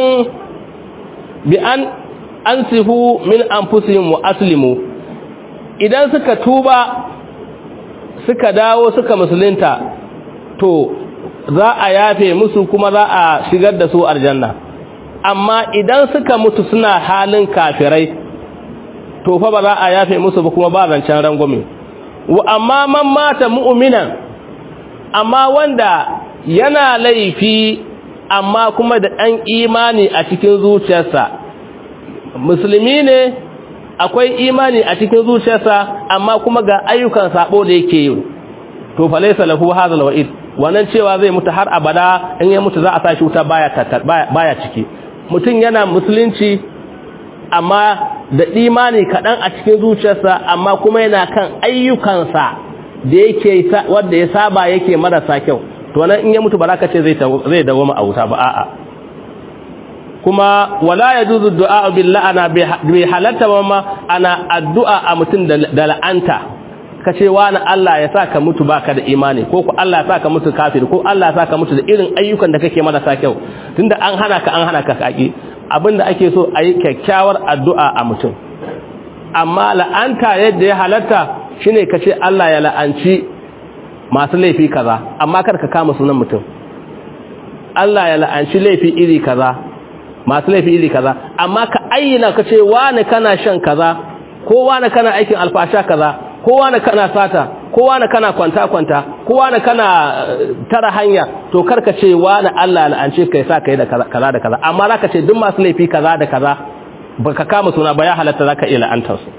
bi an an sihu min anfusihim wa aslimu idan suka tuba suka dawo suka musulunta to za a yafe musu kuma za a shigar da su aljanna amma idan suka mutu suna halin kafirai to fa ba za a yafe musu ba kuma ba zancen rangwame wa amma man mata mu'minan amma wanda yana laifi amma kuma da ɗan imani a cikin zuciyarsa musulmi ne akwai imani a cikin zuciyarsa amma kuma ga ayyukan sabo da yake yi to fa laysa lahu hadha alwa'id wannan cewa zai mutu har abada in ya mutu za a sashi wuta baya baya ciki mutum yana musulunci amma da imani kadan a cikin zuciyarsa amma kuma yana kan ayyukansa da yake wanda ya saba yake marasa kyau to nan in ya mutu ba za ka ce zai zai dawo a wuta ba a'a kuma wala yajuzu du'a bil la'ana bi halatta ma ana addu'a a mutum da la'anta kace wani Allah ya saka mutu baka da imani ko ku Allah ya saka mutu kafir ko Allah ya saka mutu da irin ayyukan da kake marasa kyau tunda an hana ka an hana ka kaki abinda ake so ayi kyakkyawar addu'a a mutum amma la'anta yadda ya halatta shine kace Allah ya la'anci masu laifi kaza amma kar ka kama sunan mutum Allah ya la'anci laifi iri kaza masu laifi iri kaza amma ka ayyana ka ce wani kana shan kaza ko wani kana aikin alfasha kaza ko wani kana sata ko wani kana kwanta kwanta ko wani kana tara hanya to karka ce wani Allah la'ance kai sa kai da kaza da kaza amma zaka ce duk masu laifi kaza da kaza baka kama suna ba ya halatta zaka iya la'antar su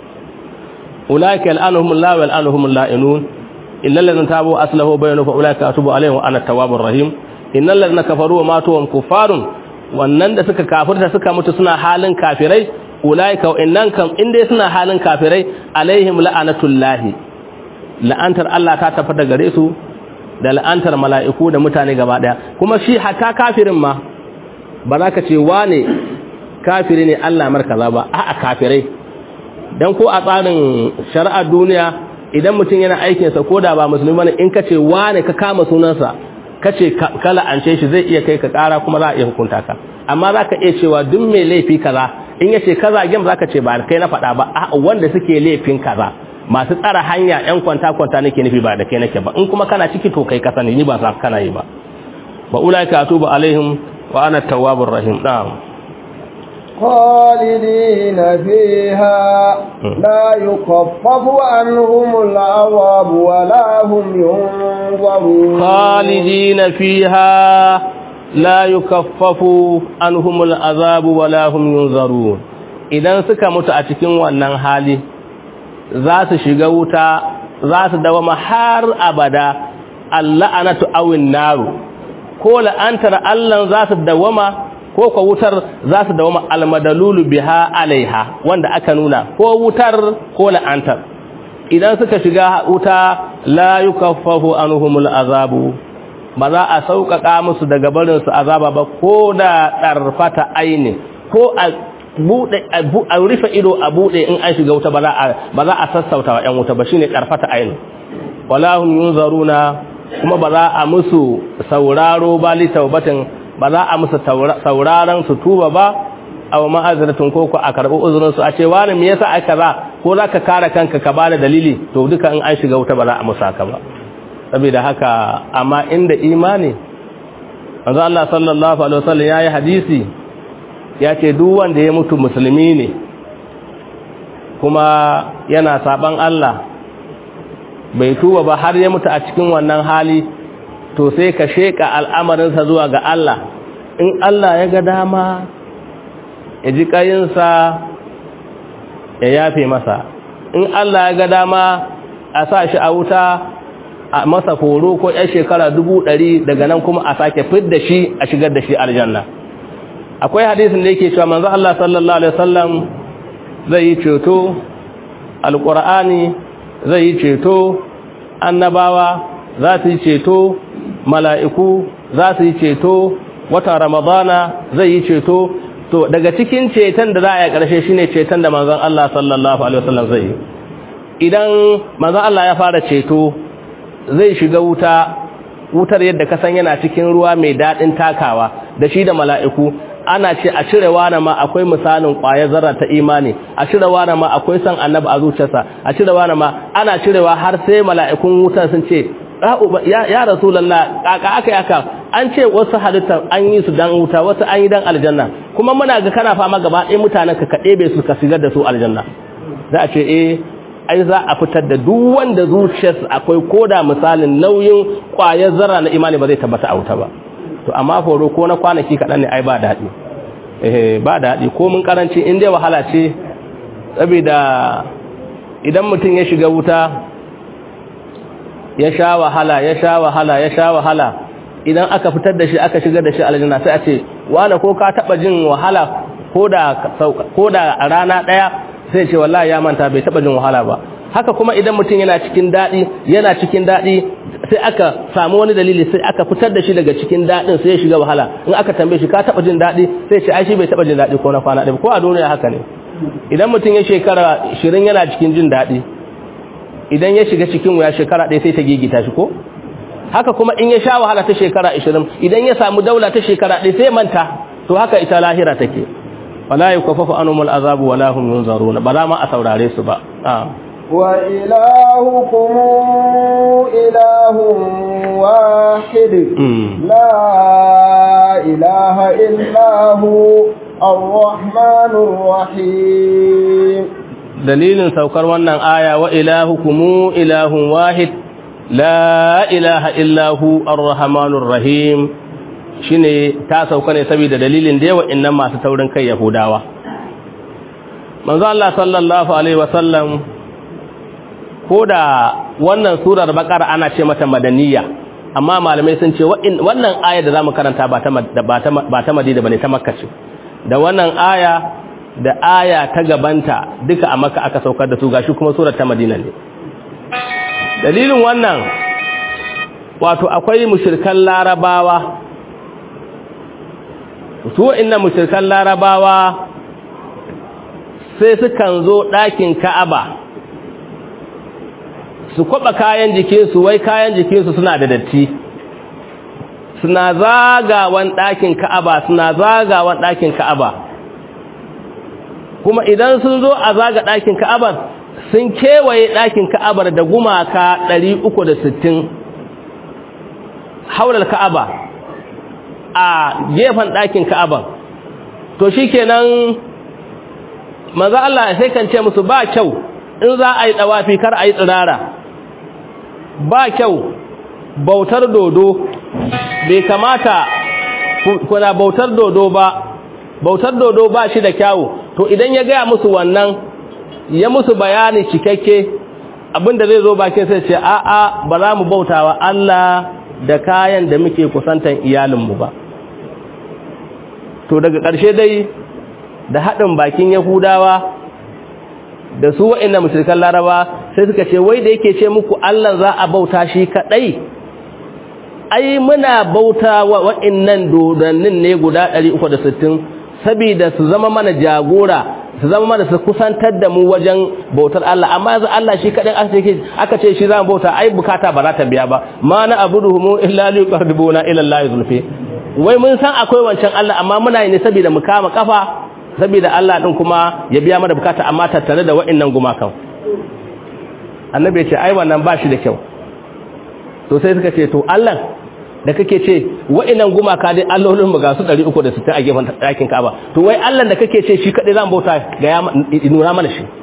ulaika yal'anuhumullahu wa yal'anuhumul la'inun illal ladzina tabu aslahu bayanu fa ulaika atubu alaihim wa ana tawwabur rahim innal ladzina kafaru wa matu wa kuffarun wannan da suka kafirta suka mutu suna halin kafirai ulaika innan kam inda suna halin kafirai alaihim la'anatullahi la'antar Allah ta tafi da gare su da la'antar mala'iku da mutane gaba daya kuma shi hatta kafirin ma ba za ka ce wane kafiri ne Allah markaza ba a'a kafirai dan ko a tsarin shari'ar duniya idan mutum yana aikinsa ko da ba musulmi bane in ka ce wane ka kama sunansa kace kala an ce shi zai iya kai ka kara kuma za a iya hukunta ka amma za ka iya cewa duk mai laifi kaza in yace kaza gem za ka ce ba kai na faɗa ba a wanda suke laifin kaza masu tsara hanya yan kwanta kwanta nake nufi ba da kai nake ba in kuma kana ciki to kai ka sani ni ba sa kana yi ba wa ulaika atubu alaihim wa ana tawwabur rahim na'am
خالدين فيها لا يخفف عنهم العذاب ولا هم ينظرون
خالدين فيها لا يكفف عنهم العذاب ولا هم ينظرون idan suka mutu a cikin wannan hali za su shiga wuta za su dawama har abada alla'anatu awin naru ko la'antar Allah za su dawama ko ko wutar za su dawama almadalulu biha alaiha wanda aka nuna ko wutar ko la'antar idan suka shiga wuta la yukaffafu anhumul azabu ba za a sauƙaƙa musu daga barin su azaba ba ko da ɗarfata aini ko a bude a rufe ido a bude in an shiga wuta ba za a ba za a sassauta wa ƴan wuta ba shine ɗarfata aini wala hum yunzaruna kuma ba za a musu sauraro ba li taubatin ba za a musu sauraron su tuba ba aw ma'azratun ko ko a karbi uzurin su a ce wani me yasa aka za ko zaka kare kanka ka bada dalili to duka in an shiga wuta ba za a musa ka ba saboda haka amma inda imani manzo Allah sallallahu alaihi wasallam yayi hadisi ya ce duk wanda ya mutu musulmi ne kuma yana saban Allah bai tuba ba har ya mutu a cikin wannan hali to sai ka sheka al'amarinsa zuwa ga Allah in Allah ya ga dama ya ji ƙayinsa ya yafe masa in Allah ya ga dama a sa shi a wuta a masa horo ko ‘yan shekara dubu ɗari daga nan kuma a sake fit da shi a shigar da shi aljanna akwai hadisin da yake cewa manzo Allah sallallahu alaihi wasallam zai yi ceto alqur'ani zai yi ceto annabawa za su yi ceto mala'iku za su yi ceto wata ramadana zai yi ceto to daga cikin ceton da za a yi ƙarshe shine ceton da manzon Allah sallallahu alaihi wasallam zai yi idan manzon Allah ya fara ceto zai shiga wuta wutar yadda ka san yana cikin ruwa mai daɗin takawa da shi da mala'iku ana ce a cire wani ma akwai misalin ƙwayar zarra ta imani a cire wani ma akwai san annabi a zuciyarsa a cire wani ma ana cirewa har sai mala'ikun wutar sun ce ya rasulallah kaka aka yaka an ce wasu halittar an yi su dan wuta wasu an yi dan aljanna kuma muna ga kana fama gaba ɗaya mutanen ka kaɗe su ka shigar da su aljanna za a ce eh ai za a fitar da duk wanda zuciyarsa akwai koda misalin nauyin ƙwayar zarra na imani ba zai tabbata a wuta ba to amma horo ko na kwanaki kaɗan ne ai ba daɗi eh ba daɗi ko mun karanci in dai wahala ce saboda idan mutum ya shiga wuta ya sha wahala ya sha wahala ya sha wahala idan aka fitar da shi aka shigar da shi aljanna sai a ce wani ko ka taba jin wahala ko da a rana daya sai ce wallahi ya manta bai taba jin wahala ba haka kuma idan mutum yana cikin dadi yana cikin dadi sai aka samu wani dalili sai aka fitar da shi daga cikin dadin sai ya shiga wahala in aka tambaye shi ka taba jin dadi sai ce ai shi bai taba jin dadi ko na kwana ɗaya ko a duniya haka ne idan mutum ya shekara 20 yana cikin jin dadi idan ya shiga cikin wuya shekara ɗaya sai ta gigita shi ko haka kuma in ya sha wahala ta shekara 20 idan ya samu daula ta shekara ɗaya sai manta to haka ita lahira take wala yukaffafu anhumul azabu wala hum yunzaruna ba za ma a saurare su ba
wa ilahukum ilahun wahid la ilaha illahu ar-rahmanur rahim
dalilin saukar wannan aya wa ilahukumu ilahun wahid la ilaha illahu ar-rahmanur rahim shine ta sauka ne saboda dalilin da yawa innan masu taurin kai yahudawa manzo Allah sallallahu alaihi wasallam koda wannan surar baqara ana ce mata madaniya amma malamai sun ce wannan aya da zamu karanta ba ta ba ta madina bane ta makka ce da wannan aya da aya ta gabanta duka a maka aka saukar da su gashi kuma surar ta madina ne dalilin wannan wato akwai mushirkan larabawa su inna mushirkan larabawa sai sukan zo ɗakin ka'aba su kwaba kayan jikinsu wai kayan jikinsu suna da datti suna zagawan ɗakin ka'aba suna zagawan ɗakin ka'aba kuma idan sun zo a zaga ɗakin ka'abar sun kewaye ɗakin ka'abar da gumaka 360 haular ka'aba a gefen ɗakin ka'abar to shi kenan maza Allah sai kan ce musu ba kyau in za a yi ɗawafi kar a yi tsirara ba kyau bautar dodo bai kamata kuna bautar dodo ba bautar dodo ba shi da kyawu to idan ya gaya musu wannan ya musu bayani cikakke abinda zai zo bakin sai ce a'a ba za mu bautawa Allah da kayan da muke kusantan iyalinmu ba to daga ƙarshe dai da haɗin bakin yahudawa da su wa'inda mushrikan laraba sai suka ce wai da yake ce muku Allah za a bauta shi kaɗai ai muna bauta wa wa'innan dodannin ne guda 360 saboda su zama mana jagora su zama mana su kusantar da mu wajen bautar Allah amma yanzu Allah shi kadai aka ce shi zan bauta ai bukata ba za ta biya ba ma na abuduhum illa liqarbuna ila Allah zulfi wai mun san akwai wancan Allah amma muna yi ne saboda mu kama kafa saboda Allah din kuma ya biya mana bukata amma tattare da wa'annan gumakan annabi ya ce ai wannan ba shi da kyau to sai suka ce to Allah da kake ce wa'annan gumaka dai allolin mu ga su 360 a gefen ɗakin Ka'aba to wai Allah da kake ce shi kadai zan bauta ga ya nuna mana shi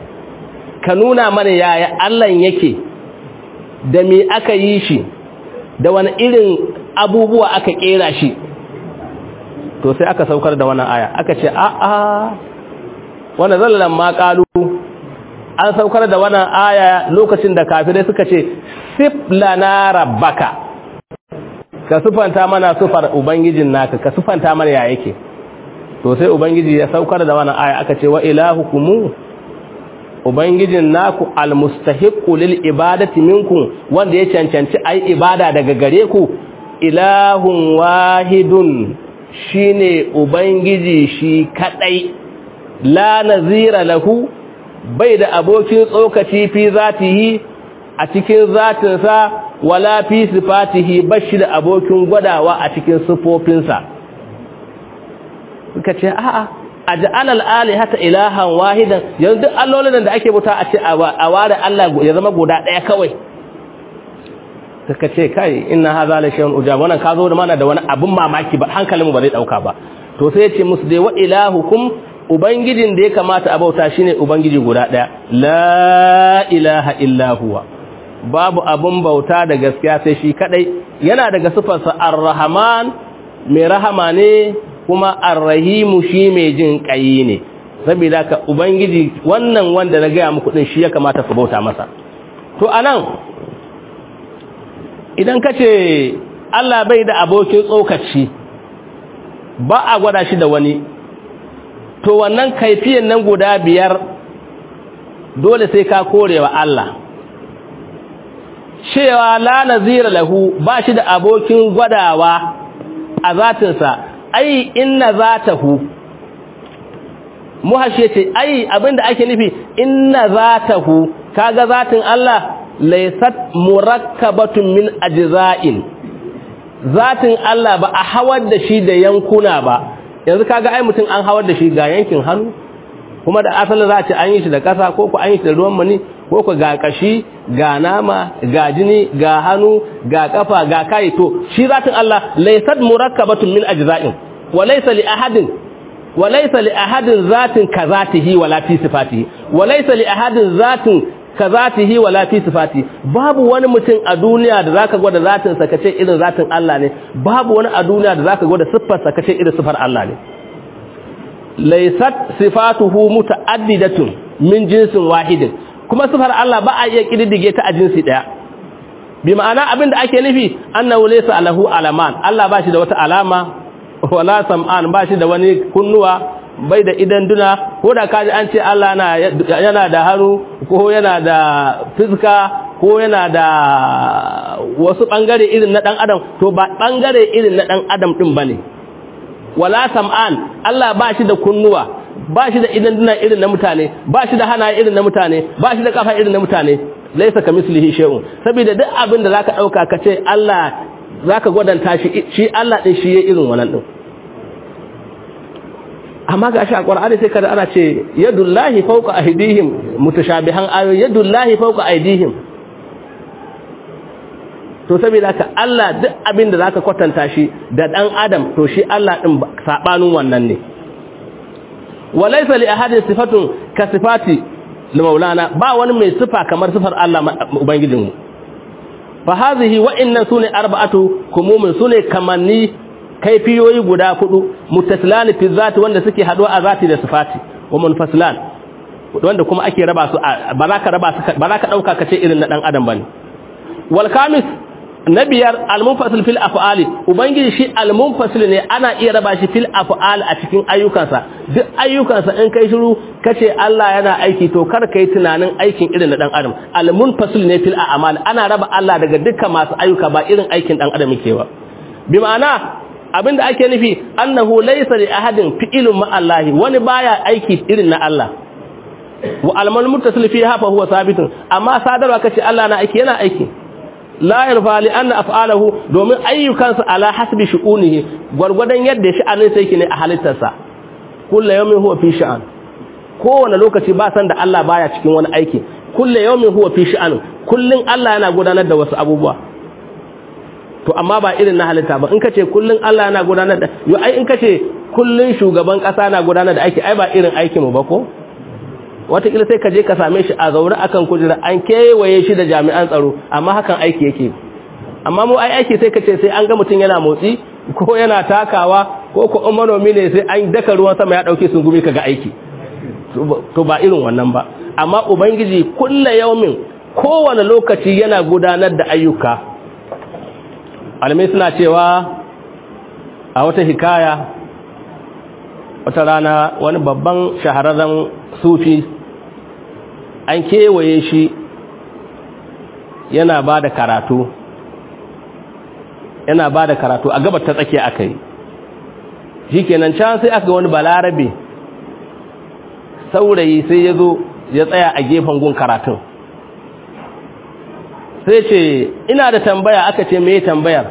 ka nuna mana yaya Allah yake da me aka yi shi da wani irin abubuwa aka kera shi to sai aka saukar da wannan aya aka ce a a wannan zallan ma qalu an saukar da wannan aya lokacin da kafirai suka ce sif lana rabbaka ka sufanta mana sufar ubangijin naka ka sufanta mana ya yake to sai ubangiji ya saukar da wannan aya aka ce wa ilahukum ubangijin naku almustahiqqu lil ibadati minkum wanda ya cancanci ai ibada daga gare ku ilahun wahidun shine ubangiji shi kadai la nazira lahu bai da abokin tsokaci fi zatihi a cikin zatinsa wala fi sifatihi bashi da abokin gwadawa a cikin sifofinsa suka ce a'a aj'al al-alihata ilahan wahidan yanzu duk allolin da ake buta a ce a ware Allah ya zama guda daya kawai suka ce kai inna hadha la shay'un ujab wannan ka zo da mana da wani abun mamaki ba hankalinmu ba zai dauka ba to sai ya ce musu dai wa ilahukum ubangijin da ya kamata a bauta shine ubangiji guda daya la ilaha illa huwa babu abun bauta da gaskiya sai shi kadai yana daga sifarsa ar-rahman mai rahama ne kuma ar-rahimu shi mai jin kai ne saboda ka ubangiji wannan wanda na ga muku din shi ya kamata ku bauta masa to anan idan kace Allah bai da abokin tsokaci ba a gwada shi da wani to wannan kaifiyan nan guda biyar dole sai ka korewa Allah cewa la nazira lahu ba shi da abokin gwadawa a zatinsa ai inna zatahu muhashe ce ai abinda ake nufi inna zatahu kaga zatin Allah laysat murakkabatun min ajza'in zatin Allah ba a hawar da shi da yankuna ba yanzu kaga ai mutum an hawar da shi ga yankin hannu kuma da asalin za a ce an yi shi da ƙasa ko ku an yi shi da ruwan mani ko ku ga kashi ga nama ga jini ga hannu ga kafa ga kai to shi zatin Allah laysat murakkabatun min ajza'in wa laysa li ahadin wa laysa li ahadin zatin kazatihi wala fi sifatihi wa laysa li ahadin zatin kazatihi wala fi sifati babu wani mutum a duniya da zaka gwada zatin sa kace irin zatin Allah ne babu wani a duniya da zaka gwada siffar sa kace irin siffar Allah ne laysat sifatuhu mutaaddidatun min jinsin wahidin kuma siffar Allah ba a iya kididdige ta a jinsi daya bi ma'ana abinda ake nufi annahu laysa alahu alaman Allah ba shi da wata alama wala sam'an ba shi da wani kunnuwa bai da idan duna ko da kaji an ce Allah yana da hannu ko yana da fiska ko yana da wasu bangare irin na dan adam to ba bangare irin na dan adam din bane wala sam'an Allah ba shi da kunnuwa ba shi da idan duna irin na mutane ba shi da hana irin na mutane ba shi da kafa irin na mutane laisa kamislihi shay'un saboda duk abin da zaka dauka kace Allah zaka gwadanta shi shi Allah din shi yayin irin wannan din amma ga shi a ƙwar'ani sai kada ana ce yadullahi fauka aidihim mutashabihan ayo yadullahi fauka aidihim to saboda ka Allah duk abin da zaka kwatanta shi da dan adam to shi Allah din sabanin wannan ne walaysa li ahadin sifatun ka sifati li maulana ba wani mai sifa kamar sifar Allah ubangijinmu fa hadhihi wa inna sune arba'atu kumumin sune kamanni kaifiyoyi guda hudu muttasilani fi zati wanda suke haduwa a zati da sifati wa munfasilan wanda kuma ake raba su ba za ka raba su ba za ka dauka kace irin na dan adam bane wal khamis nabiyar al munfasil fil af'ali ubangiji shi al munfasil ne ana iya raba shi fil af'al a cikin ayyukansa duk ayyukansa in kai shiru kace Allah yana aiki to kar kai tunanin aikin irin na dan adam al munfasil ne fil a'mal ana raba Allah daga dukkan masu ayyuka ba irin aikin dan adam yake ba bi ma'ana abinda ake nufi annahu laysa li ahadin fi'ilun ma Allah wani baya aiki irin na Allah wa almal muttasil fiha fa huwa sabitun amma sadarwa kace Allah na aiki yana aiki la yarfa li anna af'alahu domin ayyukansa ala hasbi shu'unihi gurgudan yadda sha'anin sai yake ne a halittarsa kullu yawmin huwa fi sha'an kowane lokaci ba san da Allah baya cikin wani aiki kullu yawmin huwa fi sha'an kullun Allah yana gudanar da wasu abubuwa to amma ba irin na halitta ba in ka ce kullun Allah yana gudanar da yo ai in ka ce kullun shugaban kasa na gudanar da aiki ai ba irin aikin mu ba ko wataƙila sai ka je ka same shi a zaure akan kujera an kewaye shi da jami'an tsaro amma hakan aiki yake amma mu ai aiki sai ka ce sai an ga mutum yana motsi ko yana takawa ko ko manomi ne sai an daka ruwan sama ya dauke sun gumi kaga aiki to ba irin wannan ba amma ubangiji kulla yaumin kowane lokaci yana gudanar da ayyuka almai suna cewa a wata hikaya wata rana wani babban shahararren sufi an kewaye shi yana ba da karatu yana ba da karatu a gabar ta tsakiya aka yi shi kenan can sai aka wani balarabe saurayi sai ya zo ya tsaya a gefen gun karatun sai ce ina da tambaya aka ce me tambayar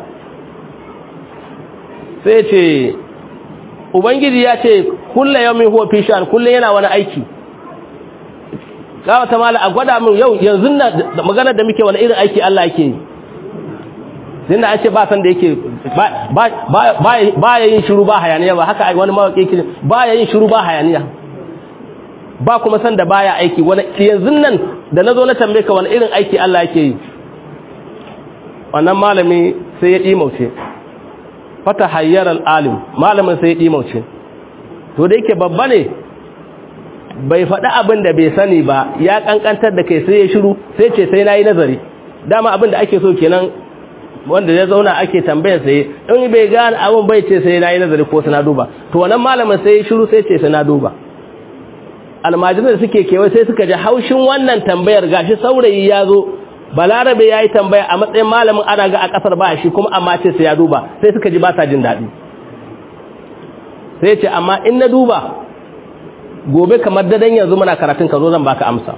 sai ce ubangiji ya ce kulle yau min huwa fishan kulle yana wani aiki gawa ta mala a gwada min yau yanzu na maganar da muke wani irin aiki Allah yake yi sai an ce ba san da yake ba ya yin shiru ba hayaniya ba haka wani mawaƙi yake ba ya yin shiru ba hayaniya ba kuma san da baya aiki wani yanzu nan da na zo na tambaye ka wani irin aiki Allah yake yi wannan malami sai ya ɗimauce fata hayyar al'alim malamin sai ya ɗimauce to da yake babba ne bai faɗi abin da bai sani ba ya ƙanƙantar da kai sai ya shiru sai ce sai na yi nazari dama abin da ake so kenan wanda ya zauna ake tambayar sai in bai gane abin bai ce sai na yi nazari ko sai na duba to wannan malamin sai ya shiru sai ce sai na duba almajiran da suke kewa sai suka ji haushin wannan tambayar gashi saurayi ya zo balarabe ya yi tambaya a matsayin malamin ana ga a kasar ba shi kuma amma ce sai ya duba sai suka ji ba sa jin daɗi sai ce amma in na duba gobe kamar dadan yanzu muna karatun ka zo zan baka amsa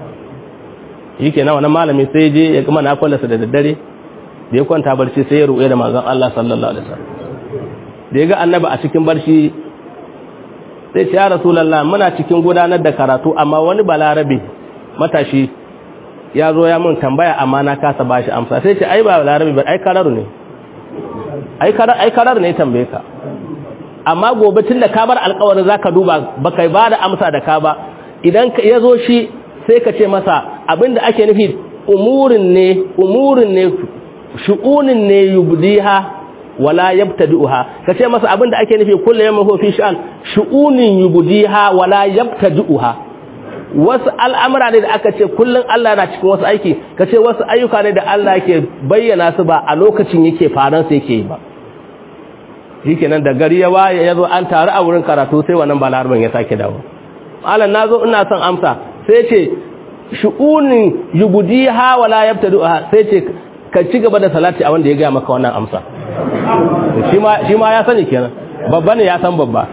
yi ke wannan malami sai je ya gama na kwallasa da daddare da ya kwanta barci sai ya ruɗe da manzon Allah sallallahu alaihi wasallam da ya ga annabi a cikin barci sai ce ya rasulallah muna cikin gudanar da karatu amma wani balarabe matashi ya zo ya mun tambaya amma na kasa bashi amsa sai ce ai ba balarabe ba ai kararu ne ai karar ai karar ne tambaye ka amma gobe tun da ka bar alƙawarin zaka duba baka ba da amsa da ka ba idan ya zo shi sai ka ce masa abinda ake nufi umurin ne umurin ne shu'unin ne yubdiha wala yabtadi'uha kace masa abinda ake nufi kullu yawmin huwa fi sha'an shu'unin yubdiha wala yabtadi'uha wasu al'amura ne da aka ce kullun Allah yana cikin wasu aiki kace wasu ayyuka ne da Allah yake bayyana su ba a lokacin yake faran su yake yi ba shikenan da gari ya waye yazo an taru a wurin karatu sai wannan balarban ya sake dawo malam nazo ina son amsa sai ce shu'unin yubdiha wala yabtadi'uha sai ce ka ci gaba da salati a wanda ya gaya maka wannan amsa shi ma ya sani kenan babba ne ya san babba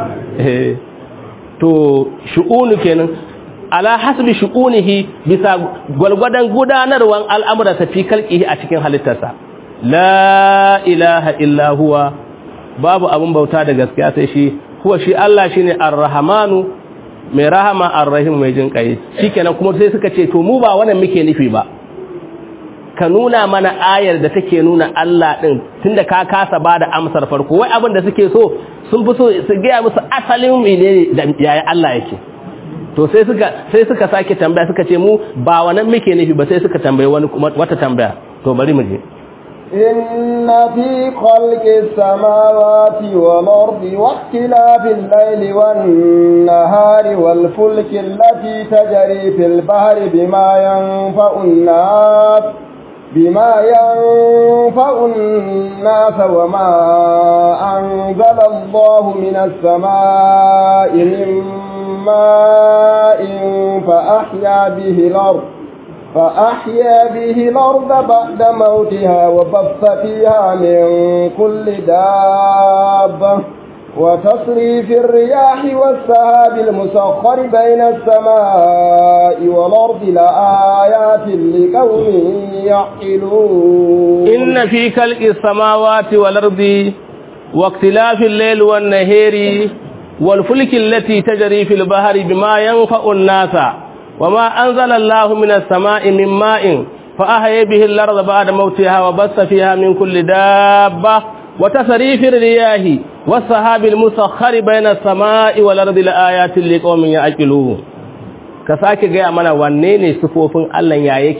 to shu'unu kenan ala hasbi shu'unihi bisa gwalgwadon gudanarwan al'amura ta fi kalqihi a cikin halittarsa la ilaha illa huwa babu abun bauta da gaskiya sai shi huwa shi Allah shine ar-rahmanu mai rahama ar-rahim mai jin kai shikenan kuma sai suka ce to mu ba wannan muke nufi ba ka nuna mana ayar da take nuna Allah ɗin tunda ka kasa ba da amsar farko wai abin da suke so sun fi so su gaya musu asalin mene da yaya Allah yake to sai suka sai suka sake tambaya suka ce mu ba wannan muke nufi ba sai suka tambaye wani wata tambaya to bari mu je
إن في خلق السماوات والأرض واختلاف الليل والنهار والفلك التي تجري في البحر بما ينفع الناس بما ينفع الناس وما أنزل الله من السماء من ماء فأحيا به الأرض فأحيا به الأرض بعد موتها وبث فيها من كل دابة وتصريف الرياح والسهاب المسخر بين السماء والأرض لآيات لقوم يعقلون
إن في خلق السماوات والأرض واختلاف الليل والنهار والفلك التي تجري في البحر بما ينفع الناس وما أنزل الله من السماء من ماء فأحيا به الأرض بعد موتها وبث فيها من كل دابة وتصريف الرياح والسحاب المسخر بين السماء والأرض لآيات لقوم يعقلون ka sake gaya mana wanne ne sufofin Allah ya yake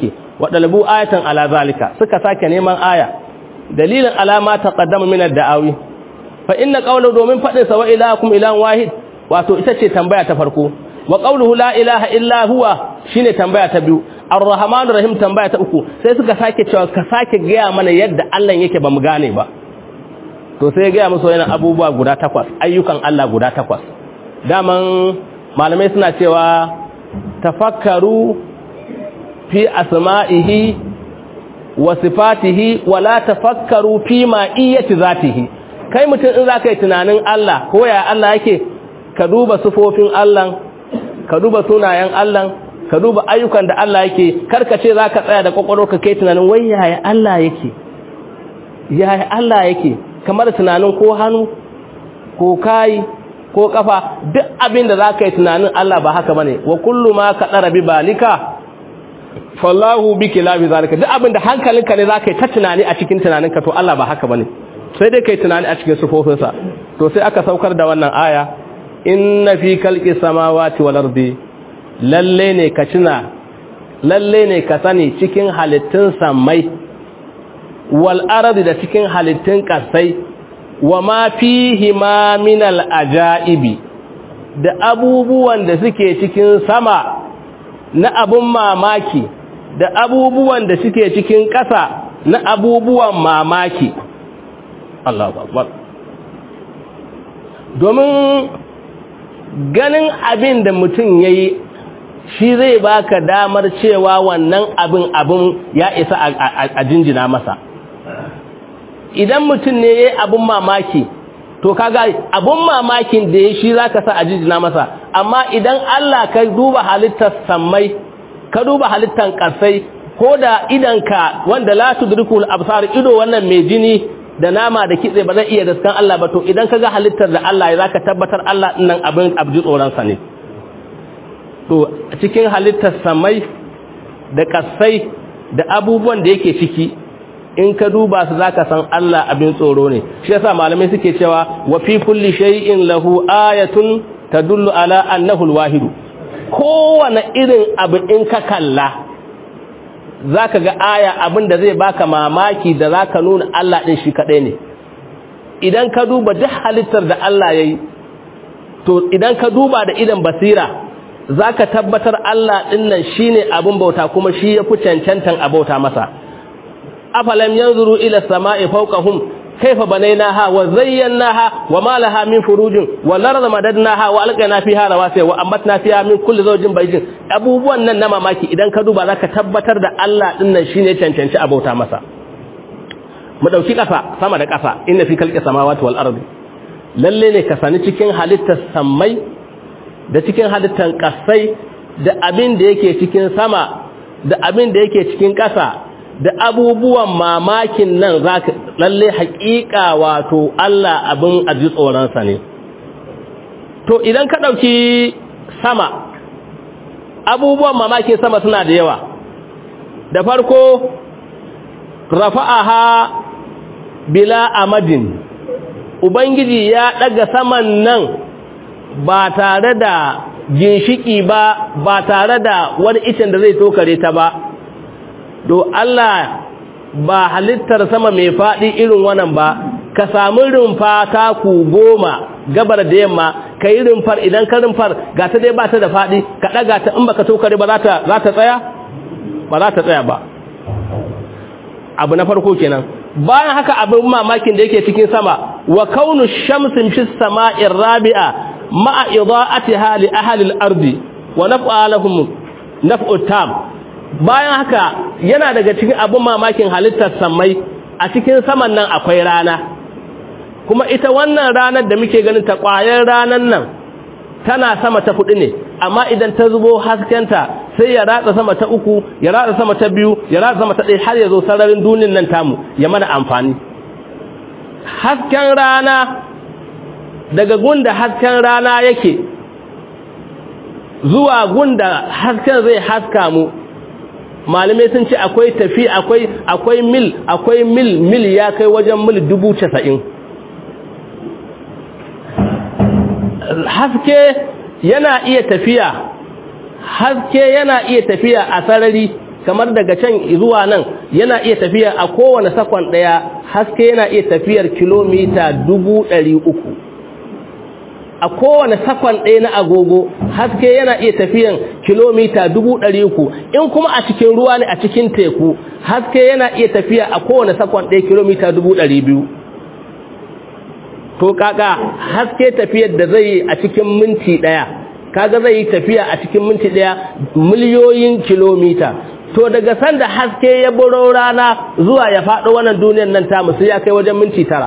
wa dalabu ayatan ala zalika suka sake neman aya dalilin alama taqaddama min ad-da'awi fa inna qawlu domin fadin sa wa ilahakum ilahun wahid wato ita ce tambaya ta farko wa qawluhu la ilaha illa huwa shine tambaya ta biyu ar-rahmanur rahim tambaya ta uku sai suka sake cewa ka sake gaya mana yadda Allah yake bamu gane ba to sai gaya musu yana abubuwa guda takwas ayyukan Allah guda takwas daman malamai suna cewa tafakkaru fi asma'ihi wa sifatihi wa la tafakkaru fi ma'iyyati zatihi kai mutum in zaka yi tunanin Allah ko ya Allah yake ka duba sifofin Allah ka duba sunayen Allah ka duba ayyukan da Allah yake karka ce zaka tsaya da kwakwalwar ka kai tunanin wai yaya Allah yake yaya Allah yake kamar tunanin ko hannu ko kai ko kafa duk abin da zaka yi tunanin Allah ba haka bane wa kullu ma kadara bi balika fallahu biki la bi zalika duk abin da hankalinka ne zaka yi ta tunani a cikin tunaninka to Allah ba haka bane sai dai kai tunani a cikin sufofinsa to sai aka saukar da wannan aya inna fi khalqi samawati wal ardi lalle ne ka tuna lalle ne ka sani cikin halittun samai wal ardi da cikin halittun kasai wa ma fihi ma min al ajaibi da abubuwan da suke cikin sama na abun mamaki da abubuwan da suke cikin ƙasa na abubuwan mamaki Allahu akbar domin ganin abin da mutum yayi shi zai baka damar cewa wannan abin abin ya isa a jinjina masa idan mutum ne yayi abin mamaki to kaga abun mamakin da ya shi zaka sa a jinjina masa amma idan Allah ka duba halittar sammai ka duba halittar kasai ko da idanka wanda la tudrikul absar ido wannan mai jini da nama da kitse ba zai iya daskan Allah ba to idan kaga halittar da Allah ya zaka tabbatar Allah nan abin abji tsoron sa ne to cikin halittar samai da kasai da abubuwan da yake ciki in ka duba su zaka san Allah abin tsoro ne shi yasa malamai suke cewa wa fi kulli shay'in lahu ayatun tadullu ala annahu alwahid kowane irin abu in ka kalla zaka ga aya abin da zai baka mamaki da zaka nuna Allah din shi kadai ne idan ka duba duk halittar da Allah yayi to idan ka duba da idan basira zaka tabbatar Allah din nan shine abin bauta kuma shi yafi cancantan abauta masa afalam yanzuru ila samai fawqahum kayfa banaynaha wa zayyanaha wa ma laha min furujin wa larda madadnaha wa alqayna fiha rawasiya wa ambatna fiha min kulli zawjin bayjin abubuwan nan na mamaki idan ka duba zaka tabbatar da Allah din nan shine cancanci abauta masa mu dauki kasa sama da kasa inna fi khalqi samawati wal ardi lalle ne ka sani cikin halittar sammai da cikin halittar kasai da abin da yake cikin sama da abin da yake cikin kasa da abubuwan mamakin nan za ka lalle haƙiƙa wato Allah abin aji tsoronsa ne to idan ka ɗauki sama abubuwan mamakin sama suna da yawa da farko rafa'aha bila amadin ubangiji ya ɗaga saman nan ba tare da ginshiki ba ba tare da wani icen da zai tokare ta ba do Allah ba halittar sama mai faɗi irin wannan ba ka samu rumfa taku goma gabar da yamma ka yi rumfar idan ka rumfar ga ta dai ba ta da faɗi ka ɗaga ta in baka tokare ba za ta tsaya ba za ta tsaya ba abu na farko kenan bayan haka abin mamakin da yake cikin sama wa kaunu shamsin fi sama'ir rabi'a ma'a ida'atiha li ahli al-ardi wa naf'a lahum naf'u tam bayan haka yana daga cikin abin mamakin halittar samai a cikin saman nan akwai rana kuma ita wannan ranar da muke ganin ta ƙwayar ranar nan tana sama ta hudu ne amma idan ta zubo haskenta sai ya ratsa sama ta uku ya ratsa sama ta biyu ya ratsa sama ta ɗaya har ya zo sararin dunin nan tamu ya mana amfani hasken rana daga gunda hasken rana yake zuwa gunda hasken zai haska mu malamai sun ce akwai tafi akwai akwai mil akwai mil mil ya kai wajen mil dubu casa'in haske yana iya tafiya haske yana iya tafiya a sarari kamar daga can zuwa nan yana iya tafiya a kowane sakon ɗaya haske yana iya tafiyar kilomita dubu ɗari uku a kowane sakon ɗaya na agogo haske yana iya tafiyan kilomita dubu ɗari uku in kuma a cikin ruwa ne a cikin teku haske yana iya tafiya a kowane sakon ɗaya kilomita dubu ɗari biyu to kaka haske tafiyar da zai yi a cikin minti ɗaya kaga zai yi tafiya a cikin minti ɗaya miliyoyin kilomita to daga sanda haske ya buro rana zuwa ya faɗo wannan duniyar nan ta musu ya kai wajen minti tara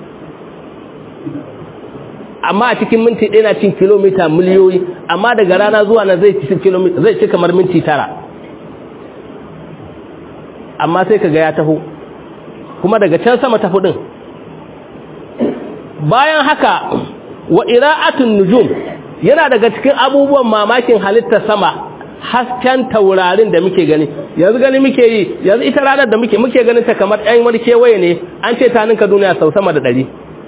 amma a cikin minti ɗaya na cin kilomita miliyoyi amma daga rana zuwa nan zai ci kilomita zai ci kamar minti tara amma sai kaga ya taho kuma daga can sama tafi din bayan haka wa ira'atun nujum yana daga cikin abubuwan mamakin halittar sama hasken taurarin da muke gani yanzu gani muke yi yanzu ita ranar da muke muke ganin ta kamar ɗan wani kewaye ne an ce ta ninka duniya sau sama da ɗari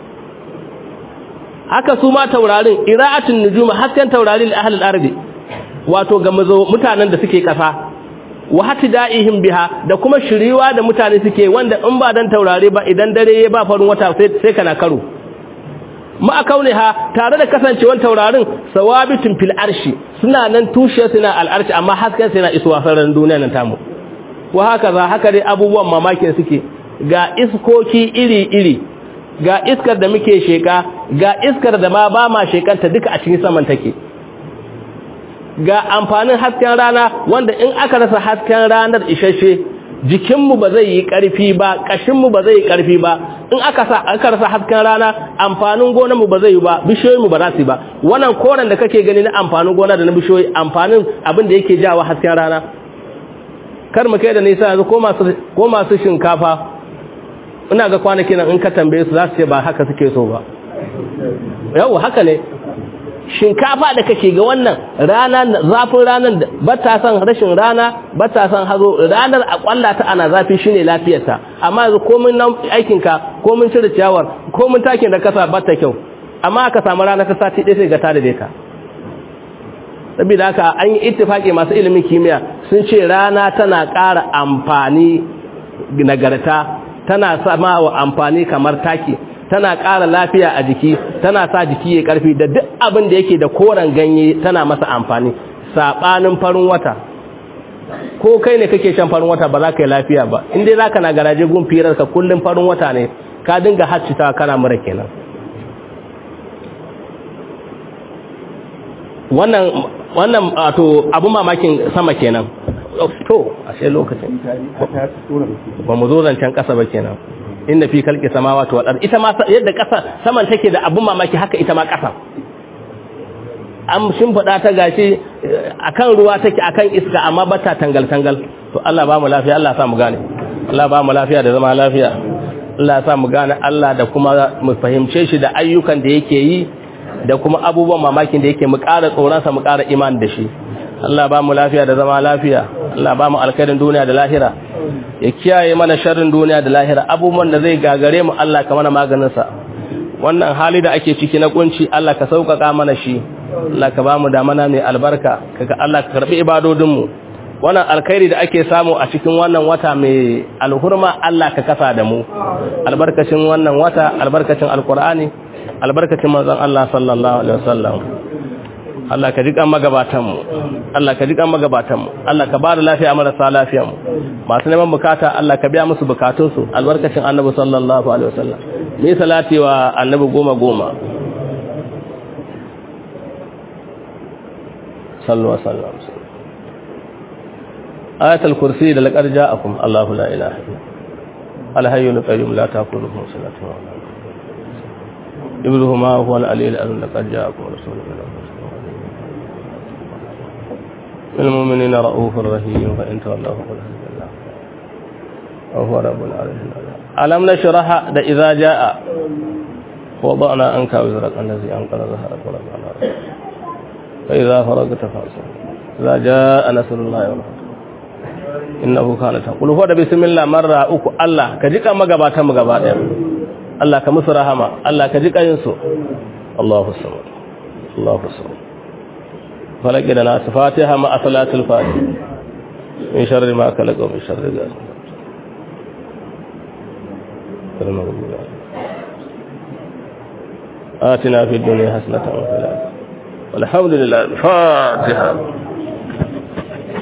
haka su ma taurarin ira'atun nujuma hasken taurarin ahlul ardi wato ga mutanen da suke kasa wa hatida'ihim biha da kuma shiriwa da mutane suke wanda in ba dan taurare ba idan dare ya ba farin wata sai sai kana karo ma kauniha tare da kasancewar taurarin sawabitun fil arshi suna nan tushe suna al arshi amma hasken suna isuwa sararin duniya nan tamu wa haka za haka dai abubuwan mamakin suke ga iskoki iri iri ga iskar da muke sheka ga iskar da ma ba ma shekanta duka a cikin saman take ga amfanin hasken rana wanda in aka rasa hasken ranar isasshe jikinmu ba zai yi ƙarfi ba ƙashinmu ba zai yi ƙarfi ba in aka sa aka rasa hasken rana amfanin gonarmu ba zai yi ba bishiyoyinmu ba za su yi ba wannan koren da kake gani na amfanin gona da na bishiyoyi amfanin abin da yake jawo hasken rana kar mu kai da nisa yanzu ko masu ko masu shinkafa ina ga kwanaki nan in ka tambaye su za su ce ba haka suke so ba yau haka ne shinkafa da kake ga wannan rana zafin ranar ba ta son rashin rana ba ta son hazo ranar a kwalla ta ana zafi shine lafiyarta amma yanzu komin nan aikin ka komin cire ciyawar komin takin da kasa ba ta kyau amma aka samu rana ta sati ɗaya sai ga ta da ka saboda haka an yi ittifaki masu ilimin kimiyya sun ce rana tana ƙara amfani nagarta tana sama wa amfani kamar taki tana ƙara lafiya a jiki tana sa jiki ya ƙarfi da duk abin da yake da koren ganye tana masa amfani saɓanin farin wata ko kai ne kake shan farin wata ba za ka yi lafiya ba in dai za ka na garaje gun firarka kullum farin wata ne ka dinga haccita kana mura kenan wannan wannan to abu mamakin sama kenan to ashe lokacin ba mu zo zancen ƙasa ba kenan inda fi kalki samawati wal ard ita ma yadda kasa saman take da abun mamaki haka ita ma kasa an shimfida ta gashi akan ruwa take akan iska amma bata tangal tangal to Allah ba mu lafiya Allah ya sa mu gane Allah ba mu lafiya da zama lafiya Allah ya sa mu gane Allah da kuma mu fahimce shi da ayyukan da yake yi da kuma abubuwan mamakin da yake mu ƙara tsoron sa mu ƙara iman da shi Allah ba mu lafiya da zama lafiya Allah ba mu alkhairin duniya da lahira ya kiyaye mana sharrin duniya da lahira abubuwan da zai gagare mu Allah ka mana maganin sa wannan hali da ake ciki na kunci Allah ka sauƙaƙa mana shi Allah ka ba mu da mana mai albarka kaga Allah ka karbi ibadodin mu wannan alkhairi da ake samu a cikin wannan wata mai alhurma Allah ka kasa da mu albarkacin wannan wata albarkacin alqur'ani albarkacin manzon Allah sallallahu alaihi wasallam Allah ka jiƙan magabatanmu Allah ka jiƙan magabatanmu Allah ka ba da lafiya marasa lafiyanmu masu neman bukata Allah ka biya musu bukatunsu albarkacin annabi sallallahu alaihi wasallam ni salati wa annabi goma goma sallu wa sallam ayatul kursi da laqad ja'akum Allahu la ilaha illa al-hayyul qayyum la ta'khudhuhu sinatun wa la nawm ibnuhu ma huwa al-aliyyul azim laqad ja'akum rasulun min المؤمنين رؤوف رحيم فإن تولوا فقل حسبي الله وهو رب العالمين ألم نشرح ده إذا جاء وضعنا عنك وزرك الذي أنقذ ظهرك ورفعنا فإذا فرغت فانصب إذا جاء نصر الله والفتح إنه كان تقول هو ده بسم الله مرة أكو الله كجيك أما قباتا مقباتا الله كمسر رحمة الله كجيك ينسو الله الصمد الله الصمد فلقنا ناس فاتحة مع صلاة الفاتحة min sharri ma khalaqa wa min sharri ghasiqin آتنا في الدنيا حسنة وفي الآخرة والحمد لله الفاتحة